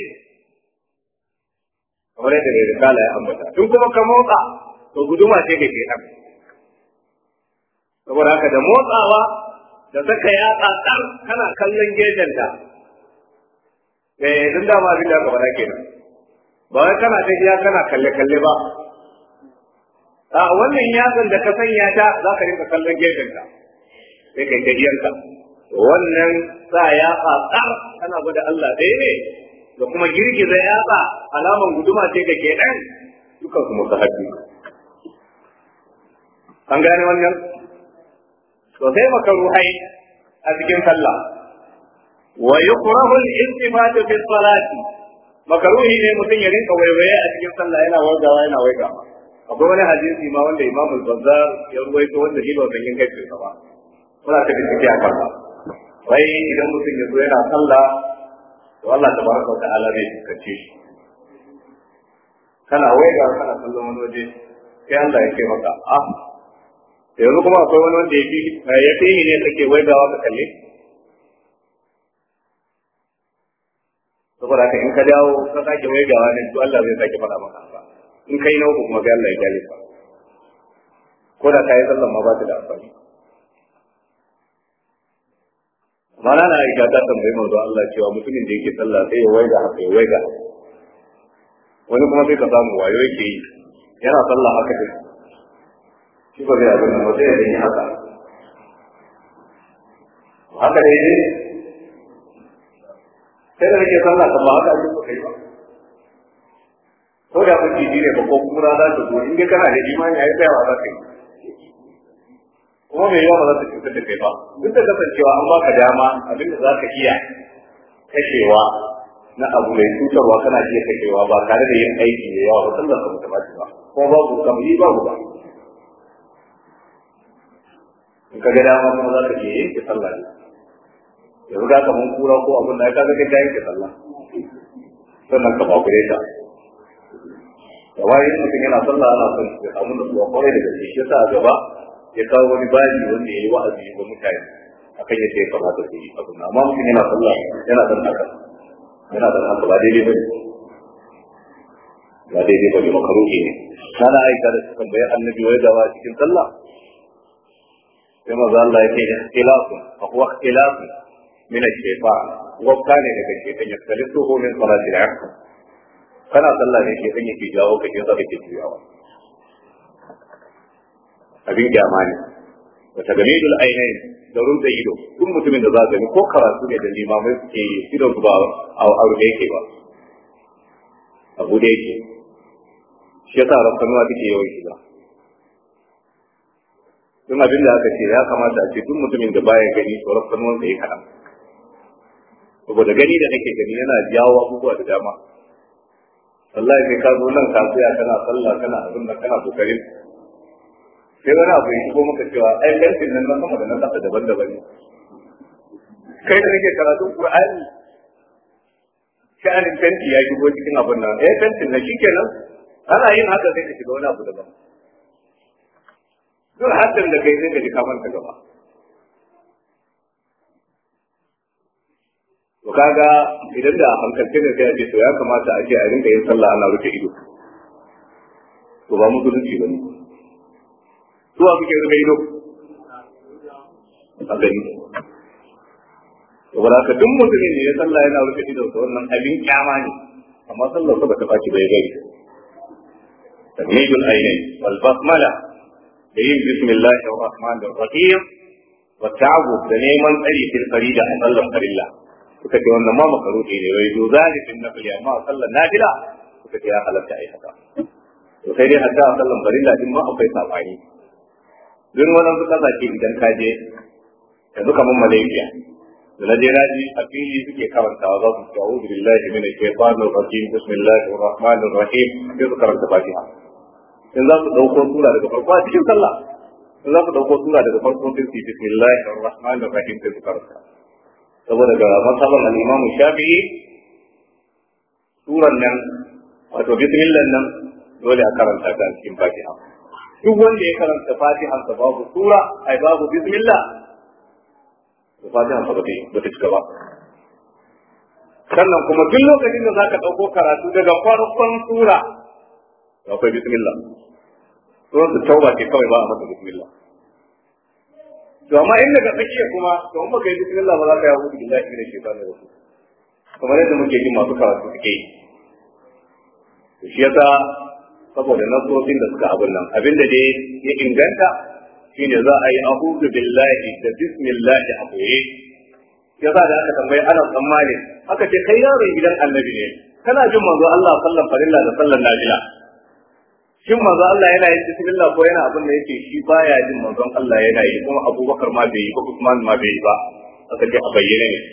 S1: kamar yadda da risala ya ambata tun kuma ka motsa to guduma ce ga kenan saboda haka da motsawa da saka yatsa tsam kana kallon gejenta eh dun da ma abin da ka faɗa kenan ba wai kana tafiya kana kalle kalle ba a wannan yatsan da ka sanya ta za ka rinka kallon gefenka sai kai gajiyarka wannan sa yatsa tsar kana gwada Allah ɗaya ne da kuma girgiza yatsa alaman guduma ce da ke ɗan dukan su musu haɗi an gane wannan to sai makaruhai a cikin sallah wa yukrahu al-iltifatu fi salati makaruhi ne mutum ya rinka waiwaye a cikin sallah yana waigawa yana waigawa akwai wani hadisi ma wanda Imam al-Bazzar ya ruwaito wanda shi ba san yin kai ba muna ta bincike a kansa wai idan mutum ya zo yana sallah to Allah tabaraka wa ta'ala zai fuskace shi kana waiga kana kallon wani waje sai Allah ya ce maka a yanzu kuma akwai wani wanda ya fi ya fi ne kake waigawa ka kalle saboda haka in ka dawo ka sake waigawa ne to Allah zai sake faɗa maka haka in kai na uku kuma sai Allah ya kyale ka ko da kai sallan ma ba ta da amfani mana na aisha ta tambayi manzo Allah cewa mutumin da yake sallah sai ya waiga haka ya waiga wani kuma sai ka samu wayo yake yi yana sallah haka din shi ba zai abin nan ba sai ya yi haka haka dai ne sai da nake sallah kan ba haka ake so kai ba ko da kuke ji ne ba ko kura za ta zo in dai kana da imani ai tsayawa za ka yi kuma mai yawa ba za ta cutar da kai ba duk da kasancewa an baka dama abin da za ka iya kashewa na abu mai cutarwa kana iya kashewa ba tare da yin aiki da yawa ba sallar ka mutu ba ba ko babu kamar babu ba in ka ga dama kuma za ka iya yanke sallah ne yanzu ga kaman kura ko abin da ya kaga kai yanke sallah sannan ka bakure ta da wani mutum yana sallah ana son ya samu nutsuwa kwarai da gaske shi yasa a gaba ya kawo wani bayi wanda ya yi wa'azi ga mutane akan yadda ya kamata su yi abin amma mutum yana sallah yana dan haka yana dan haka ba daidai bane ba daidai bane makaruhi ne kana aika da sukan bayan annabi wai dawa cikin sallah sai maza Allah ya ce ikhtilafun fa huwa ikhtilafun min ash-shaytan wa kana daga shaytan ya kalisu min salati al-asr kana sallah ne shaytan yake jawo ka ke zaka ke juyawa abin kyama ne wa tagamidul ainain da rumta ido duk mutumin da za ka gani ko karatu ne da limamai suke yi idon su ba a aure yake ba abu da yake shi yasa rafkanuwa take yawan shiga don abin da aka ce ya kamata a ce duk mutumin da baya gani to rafkanuwan sa ya kaɗan saboda gani da nake gani yana jawo abubuwa da dama wallahi sai ka zo nan ka tsaya kana sallah kana abin nan kana kokarin sai wani abu ya shigo maka cewa ai fentin nan na sama da na kasa daban-daban ne kai da nake karatun qur'ani sha'anin fenti ya shigo cikin abin nan eh fentin na shikenan ana yin haka sai ka shiga wani abu daban duk haddin da kai sai ka ji ka manta gaba to kaga idan da hankalce ne sai a ce to ya kamata a ce a rinka yin sallah ana rufe ido to ba musulunci ba ne su a suke rufe ido a gani saboda haka duk mutumin ne ya sallah yana rufe ido to wannan abin kyama ne amma sallar sa ba ta faci bai gari tamidul ainihi wal basmala da yin bismillahir rahmanir rahim wa ta'awud da neman tsari fil farida a sallar farilla suka ce wannan ma makaruhi ne wai doza ne fin nafili amma a sallar nafila suka ce ya halatta a yi haka to sai dai hatta a sallar farilla din ma akwai sabani don wannan su kasashe idan ka je yanzu kamar malaysia da na je naji a fili suke karantawa za su ce a'udhu billahi minash shaitanir rajim bismillahir rahmanir rahim sai su karanta fatiha in za su dauko sura daga farko a cikin sallah in za su dauko sura daga farko sai su bismillahir rahmanir rahim sai su karanta saboda ga masaban al-Imam Shafi'i suran nan wato bismillah nan dole a karanta ta cikin Fatiha duk wanda ya karanta Fatiha sa babu sura ai babu bismillah to Fatiha sa ba ta cika ba sannan kuma duk lokacin da zaka dauko karatu daga farkon sura akwai bismillah suran su tauba ce kawai ba a masa bismillah to amma in daga tsakiya kuma to in baka yi bismillah ba za ka yi hudu billahi min shaitanir rajim kamar yadda muke jin masu karatu suke yi to shi yasa saboda nasosin da suka abin nan abinda dai ya inganta shine za a yi a'udhu billahi da bismillah a boye yasa da aka tambayi ana tsammani aka ce kai yaron gidan annabi ne kana jin manzo Allah sallan farilla da sallan nafila shin manzo Allah yana yin bismillah ko yana abin da yake shi baya jin manzon Allah yana yi kuma Abubakar ma bai yi ba Usman ma bai yi ba aka ce a bayyane ne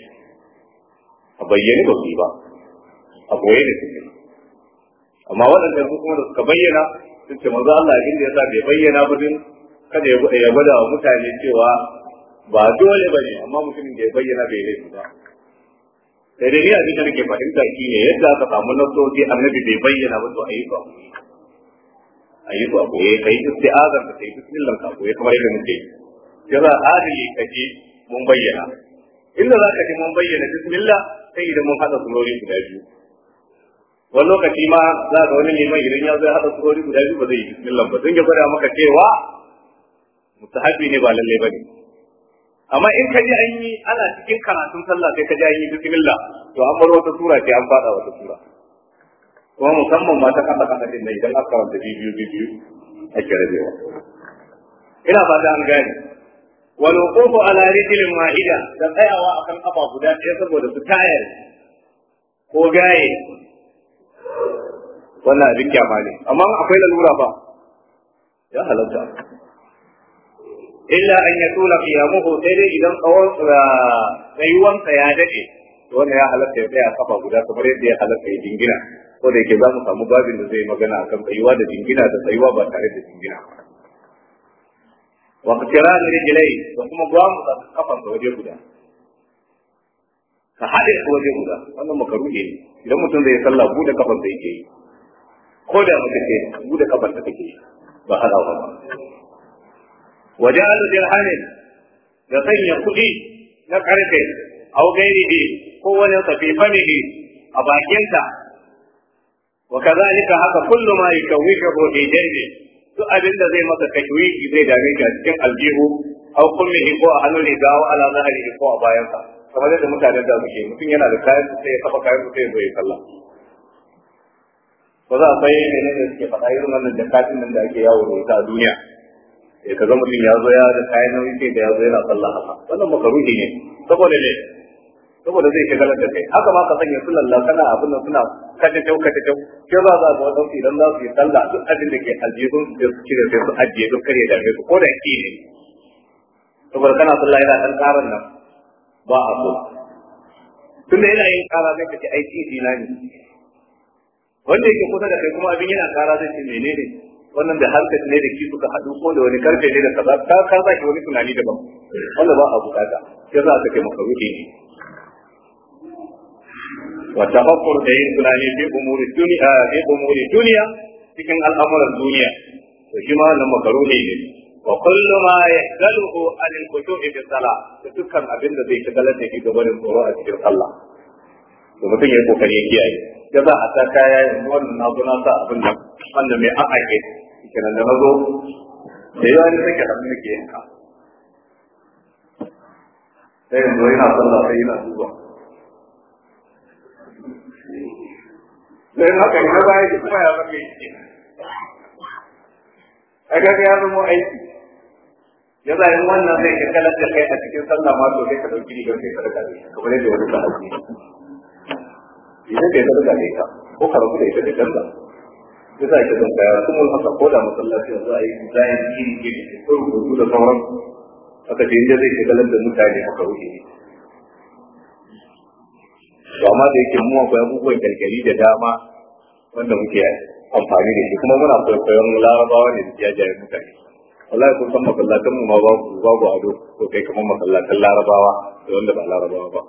S1: a bayyane ba su yi ba a boye ne su amma waɗanda su kuma da suka bayyana sun ce manzo Allah abin da yasa bai bayyana ba din kada ya gwada wa mutane cewa ba dole ba ne amma mutumin da ya bayyana bai laifi ba sai dai ni abin da nake fahimta shi ne yadda aka samu nasoci annabi bai bayyana ba to a yi ba a yi su a koye ka yi isti'azar ka yi bismillah ka koye kamar yadda muke yi za adili ka ji mun bayyana inda za ka ji mun bayyana bismillah sai idan mun haɗa surori guda biyu wani lokaci ma za ga wani liman idan ya zo ya haɗa surori guda biyu ba zai yi bismillah ba don ya gwada maka cewa mustahabi ne ba lalle ba ne amma in ka ji an yi ana cikin karatun sallah sai ka ji an yi bismillah to an bar wata sura ce an faɗa wata sura kuma musamman ma ta kasa kasa din nan idan aka karanta biyu biyu ake rabewa ina fata an gane wal wuqufu ala rijlin wahida da tsayawa akan kafa guda ɗaya saboda su tayar ko gaye wannan abin kyama ne amma akwai lalura ba ya halatta illa an ya tula qiyamuhu sai dai idan tsawon tsayuwansa ya dade to wannan ya halatta ya tsaya kafa guda kamar yadda ya halatta ya jingina ko da yake za mu samu babin da zai magana akan tsayuwa da jingina da tsayuwa ba tare da jingina wa qtiran rijlai da kuma gwamu da kafan da waje guda ka hade su waje guda wannan makaruhi ne idan mutum zai sallah bude kafan da yake yi ko da mutum ce bude kafan da take yi ba hada ba wajen dirhamin da sanya kuɗi na karfe au gairihi ko wani safi famihi a bakinka wa kazalika haka kullu ma yukawwihu fi jaybi duk abin da zai maka tashwishi zai dame ka cikin aljihu au kullihi ko a hannun riga wa ala zahiri ko a bayansa kamar yadda mutanen da suke mutum yana da kayan sai ya kafa kayan sai ya zo ya sallah ba za a sai ne ne da suke faɗa irin wannan jakatin nan da ake yawo da ita a duniya sai ka ga mutum ya zo ya da kayan nauyi sai da ya zo yana sallah haka wannan makaruhi ne saboda ne saboda zai shagalar da kai haka ma ka sanya su lalla kana abin nan suna kace kyau kace kyau ke za za ga wadansu idan za su yi sallah duk abin da ke aljihun su sai su cire sai su ajiye duk kare da su ko da ki ne saboda kana sallah yana dan karan nan ba a so tunda yana yin kara sai ka ce ai titi na ne wanda yake kusa da kai kuma abin yana kara zai ce menene wannan da harkar ne da ki suka haɗu ko da wani karfe ne da kaza ka ka za ki wani tunani daban wanda ba a bukata ya za ka kai maka ruhi ne wa tafakkur da yin tunani fi umuri duniya fi umuri duniya cikin al'amuran duniya to shi ma wannan makaruhi ne wa kullu ma yahdaluhu an al-khushu'i fi salah da dukkan abin da zai shagalar da shi gabanin tsoro a cikin sallah to mutum ya yi kokari ya kiyaye ya za a ta kaya yanzu wannan na zo na sa abin nan wanda mai an ake kenan da na zo da yawa ne take hannu nake yanka sai yanzu yana sallah sai yana duba sai haka ne baya ki kuma ya zama yi a ga ya zama aiki ya zai wannan zai kirkalar da kai a cikin sallah ma to sai ka dauki rigar kai sadaka ne kamar yadda wani ka dauki idan bai sadaka ne ka ko ka rabu da ita da canza ya za ki zanka ya kuma haka ko da masallaci yanzu a yi zayin iri iri ko rubutu da sauran haka ce inda zai shagalar da mutane haka wuce ne to amma da yake mu akwai abubuwan kyalkyali da dama wanda muke amfani da shi kuma muna kwaikwayon larabawa ne da jajayen mutane wallahi kun san masallatan mu ma babu babu ado ko kai kamar masallatan larabawa da wanda ba larabawa ba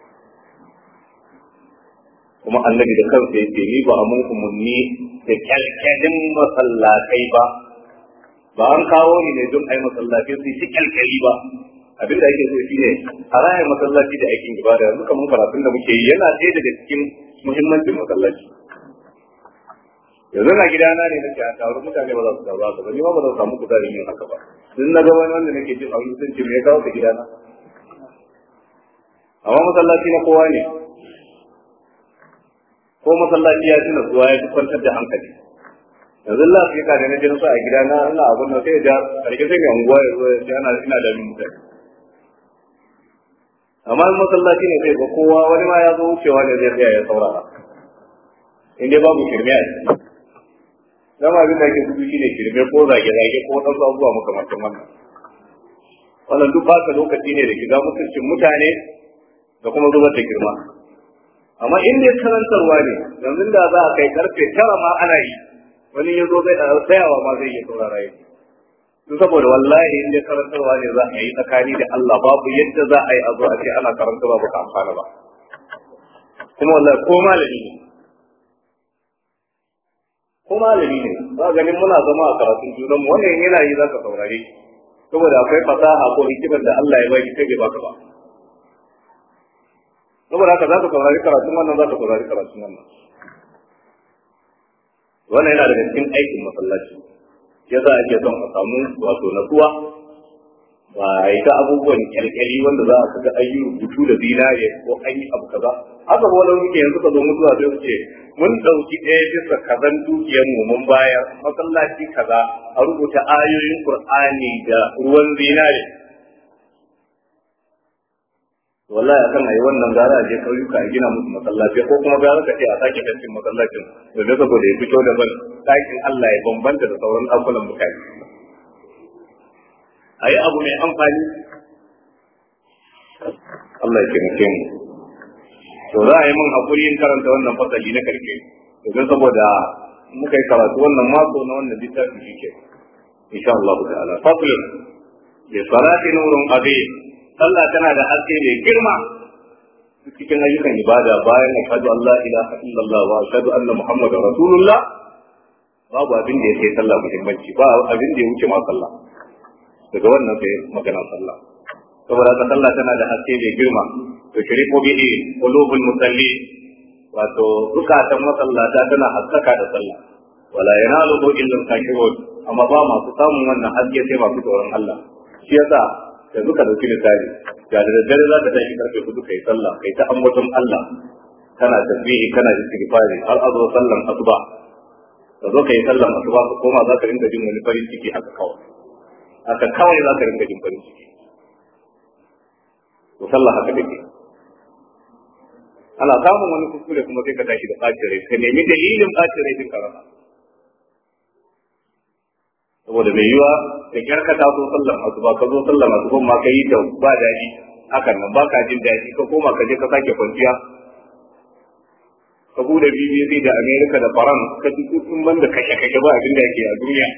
S1: kuma annabi da kansa yake ni ba mun umarni da kyalkyalin masallatai ba ba an kawo ni ne don ai masallatai su shi kyalkyali ba abin da ake so shine a raya masallaci da aikin ibada yanzu kamar karatun da muke yi yana ɗaya daga cikin muhimmancin masallaci yanzu na gidana ne nake a taru mutane ba za su taru haka ba ni ma ba zan samu kuzarin yin haka ba duk na ga wani wanda nake jin abin sun ce me ya kawo ka gidana amma masallaci na kowa ne ko masallaci ya tuna zuwa ya fi kwantar da hankali yanzu Allah sai ka da na jin sa a gidana ina abin da sai da karke sai mai unguwa ya zo ya ce ana ina da mutane amma masallaci ne sai ga kowa wani ma ya zo wucewa ne zai tsaya ya saurara in dai babu shirme a ciki dama abin da ake gudu shi ne shirme ko zage-zage ko wadansu abubuwa makamantan wannan wannan duk baka lokaci ne da shiga mutuncin mutane da kuma zubar da girma amma in dai karantarwa ne yanzu da za a kai karfe tara ma ana yi wani ya zo zai tsayawa ma zai iya saurara yi duk saboda wallahi in dai karantarwa ne za a yi tsakani da Allah babu yadda za a yi a zo a ce ana karantarwa ba ka amfana ba kuma wallahi ko malami ne ko malami ne ba ganin muna zama a karatun junan mu wannan yana yi zaka saurare saboda akwai fasaha ko hikimar da Allah ya baki kai bai baka ba saboda haka zaka saurari karatun wannan zaka saurari karatun wannan wannan yana daga cikin aikin masallaci ya za a ke son a samu wato natsuwa ba a yi ta abubuwan kyalkyali wanda za a ga an yi rubutu da zinare ko an yi abu kaza haka ba wani muke yanzu ka zo mutuwa sai su ce mun ɗauki ɗaya bisa kazan dukiyar mu mun bayar masallaci kaza a rubuta ayoyin qur'ani da ruwan zinare wallahi akan ayi wannan gara a je kauyuka a gina musu masallaci ko kuma gara ka ce a sake fentin masallacin da saboda ya fito da ban ɗakin Allah ya bambanta da sauran ɗakunan mutane a yi abu mai amfani Allah ya taimake mu to za a yi min hakuri in karanta wannan fasali na karshe domin saboda muka yi karatu wannan mako na wannan littafi shi ke insha Allah ta'ala fasl bi salati nurun azim sallah tana da haske mai girma cikin ayyukan ibada bayan ashhadu an la ilaha illallah wa ashhadu anna muhammadar rasulullah babu abin da ya kai sallah muhimmanci ba abin da ya wuce ma sallah daga wannan sai magana sallah saboda haka sallah tana da haske mai girma to shiriku bihi qulubul musalli wato zukatan masallata tana haskaka da sallah wala yanaluhu illa al-kafirun amma ba masu samun wannan haske sai masu tsoron Allah shi yasa da duka dauki misali ga da daddare za ka tashi karfe hudu kai sallah kai ta ambaton Allah kana tasbihi kana istighfari har azo sallan asuba ka zo kai sallan asuba ka koma za ka rinka jin wani farin ciki haka kawai haka kawai za ka rinka jin farin ciki to sallah haka take ana samun wani kuskure kuma sai ka tashi da ɓacin rai ka nemi dalilin ɓacin rai din karama saboda mai yiwa da kyar ka taso sallan asuba ka zo sallan asuba ma ka yi ta ba daɗi hakan nan ba ka jin daɗi ka koma ka je ka sake kwanciya ka bude BBC da America da Faran ka ji sun banda kashe kashe ba abin da yake a duniya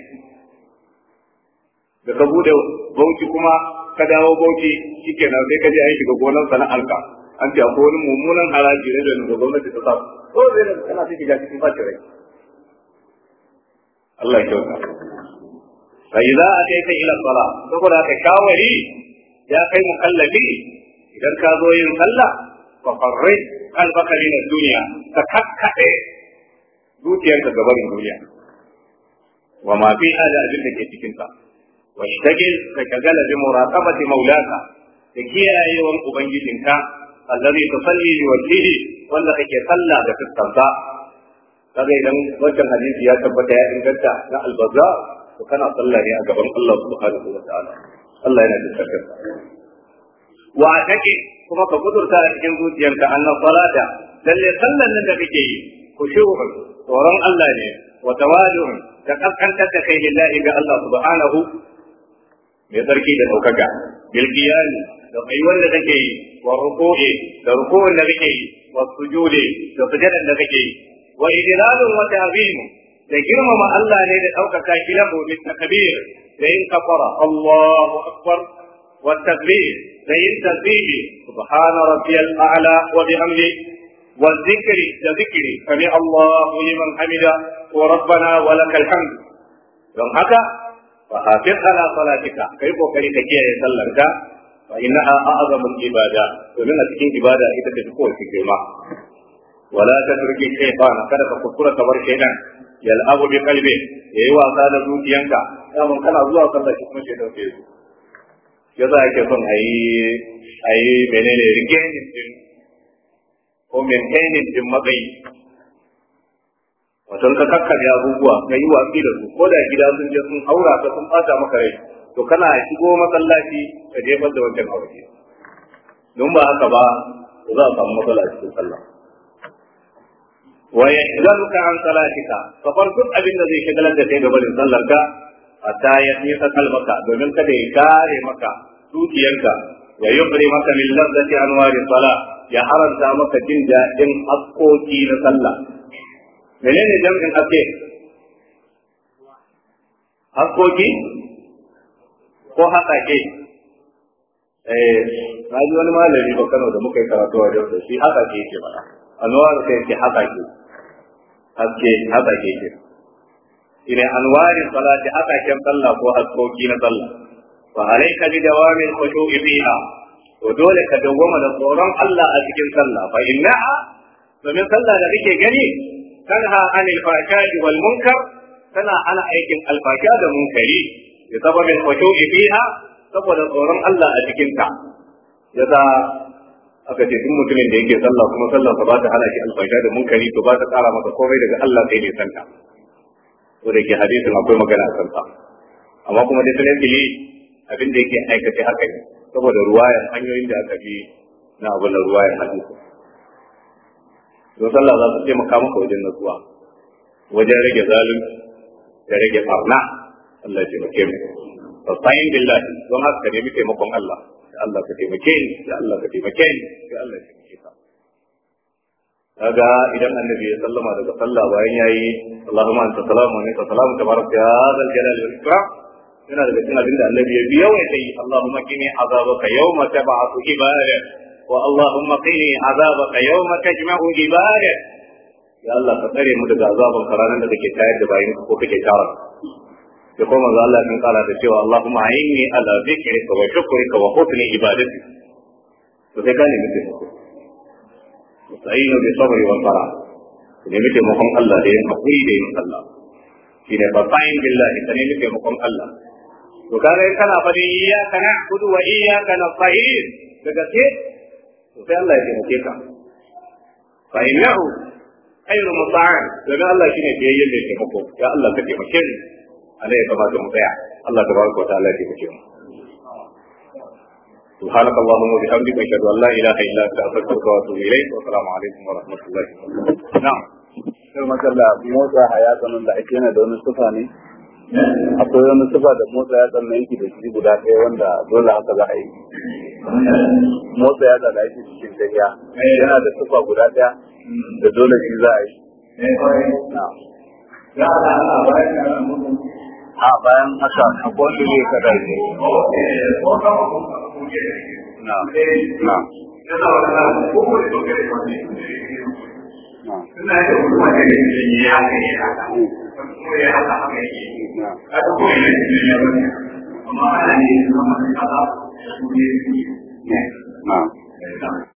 S1: da ka bude bauchi kuma ka dawo bauchi shikenan sai ka je an shiga gonar sana'arka an ce akwai wani mummunan haraji ne da gwamnati ta sa ko zai da kana ta shiga cikin bacin rai Allah ya kyauta fa idza ataita ila sala saboda ka shawari ya kai mukallafi idan ka zo yin sallah fa farri qalbaka min ad-dunya ka kakkade zuciyarka gaban duniya wa ma fi hada abin da ke cikin ta wa shtagil ka kagala bi muraqabati maulaka da kiyayewan ubangijinka allazi tusalli bi wajhihi wanda kake sallah da fuskarsa kaga idan wancan hadisi ya tabbata ya inganta na albaza to kana sallah ne a gaban Allah subhanahu wa ta'ala Allah yana da tsarkar wa take kuma ka kudurta a cikin zuciyarka annan salata lalle sallan nan da kake yi khushu'un tsoron Allah ne wa tawadu'un da kaskantar da kai lillahi ga Allah subhanahu mai tsarki da daukaka bil qiyami da kai wanda kake yi wa ruku'i da ruku'un da kake yi wa sujudi da sujudan da kake yi wa idlalun wa ta'zim da girmama Allah ne da ɗaukaka shi lahu min takbir da yin kafara Allahu akbar wa takbir da yin tasbihi subhana rabbiyal a'la wa bihamdi wa dhikri da dhikri sami Allahu liman hamida wa rabbana wa lakal hamd don haka fa hafiz ala salatika kai kokari ka kiyaye sallarka fa innaha a'zamul ibada domin a cikin ibada ita ce kowace girma wala tatruki shaytan kada ka kuskura ka bar shaytan yal'abu bi qalbi yayi wasa da zuciyanka daman kana zuwa sallah shi kuma shaytan sai zo yasa yake son ayi ayi menene regaining din ko maintaining din matsayi wato ka kakkarya abubuwa ka yi watsi da su ko da gida sun je sun haura ka sun bata maka rai to kana shigo masallaci ka jefar da wancan aure don ba haka ba za a samu matsala a cikin sallah wa yashghaluka an salatika ka bar duk abin da zai shagalar da kai gabanin sallarka hatta ya nisa kalmaka domin kada ya kare maka zuciyarka wa yubri maka min lazzati anwari sala ya haranta maka jin daɗin haskoki na sallah menene jam'in haske haskoki ko haƙaƙe eh na ji wani malami ba Kano da muka yi karatu a da shi haƙaƙe yake faɗa anwar sai yake haƙaƙe haske haƙaƙe ke ina anwarin salati haƙaƙen sallah ko haskoki na sallah fa alayka bi dawamin khushu'i fiha to dole ka dawwama da tsoron Allah a cikin sallah fa innaha domin sallah da kake gani tanha anil fahsha'i wal munkar tana ana aikin alfasha da munkari bi sababin khushu'i fiha saboda tsoron Allah a cikin ta yasa aka ce duk mutumin da yake sallah kuma sallah ba ta hana shi alfasha da munkari to ba ta tsara masa komai daga Allah sai ne santa ko da ke hadisin akwai magana a kansa amma kuma da sanin dili abin da yake aikace haka ne saboda ruwayan hanyoyin da aka bi na abin da ruwayan hadisi don sallah za su taimaka maka wajen natsuwa wajen rage zalunci da rage barna Allah ya taimake mu fasayin billahi don haka ka nemi taimakon Allah da Allah ka taimake ni da Allah ka taimake ni da Allah ya taimake ka kaga idan annabi ya sallama daga sallah bayan yayi Allahumma anta salamu wa anta salamu tabaraka ya zal jalali wal ikram yana daga cikin abinda annabi ya biya wa sai Allahumma qini azabaka yawma tab'atu ibadak wa Allahumma qini azabaka yawma tajma'u ibadak ya Allah ka tsare mu daga azaban karanan da kake tayar da bayin ko kake tara da kuma manzo Allah kan kara da cewa Allahumma inni ala zikrika wa shukrika wa husni ibadati to sai gane mutum musta'inu bi sabri wal fara ne mutum taimakon Allah da yin hakuri da yin Allah shine fasa'in billahi ka nemi taimakon Allah to kaga in kana fadin iyyaka na'budu wa iyyaka nasta'in daga ce to sai Allah ya taimake ka fa innahu khairu musta'an daga Allah shine biyayyen da ya taimako ya Allah ka taimake ni ana ya kamata mu tsaya Allah tabaraka wa ta'ala ya taimake mu سبحانك اللهم وبحمدك اشهد ان لا اله الا انت استغفرك واتوب اليك والسلام عليكم ورحمه الله وبركاته نعم
S2: sai makalla motsa hayatsan da ake yana da wani sufa ne akwai wani sufa da motsa yatsan na yake da shi guda ɗaya wanda dole haka za a yi motsa yatsa da ake cikin tafiya yana da sufa guda ɗaya da dole shi za a yi a bayan haka akwai wanda zai kada ne na na
S1: Suna da kuma da yin ya haka ya haka, kuma ya haka haka yake.
S2: na
S1: A duk wani da ke yi amma ana ne zama da kaza, su ne su ne.
S2: na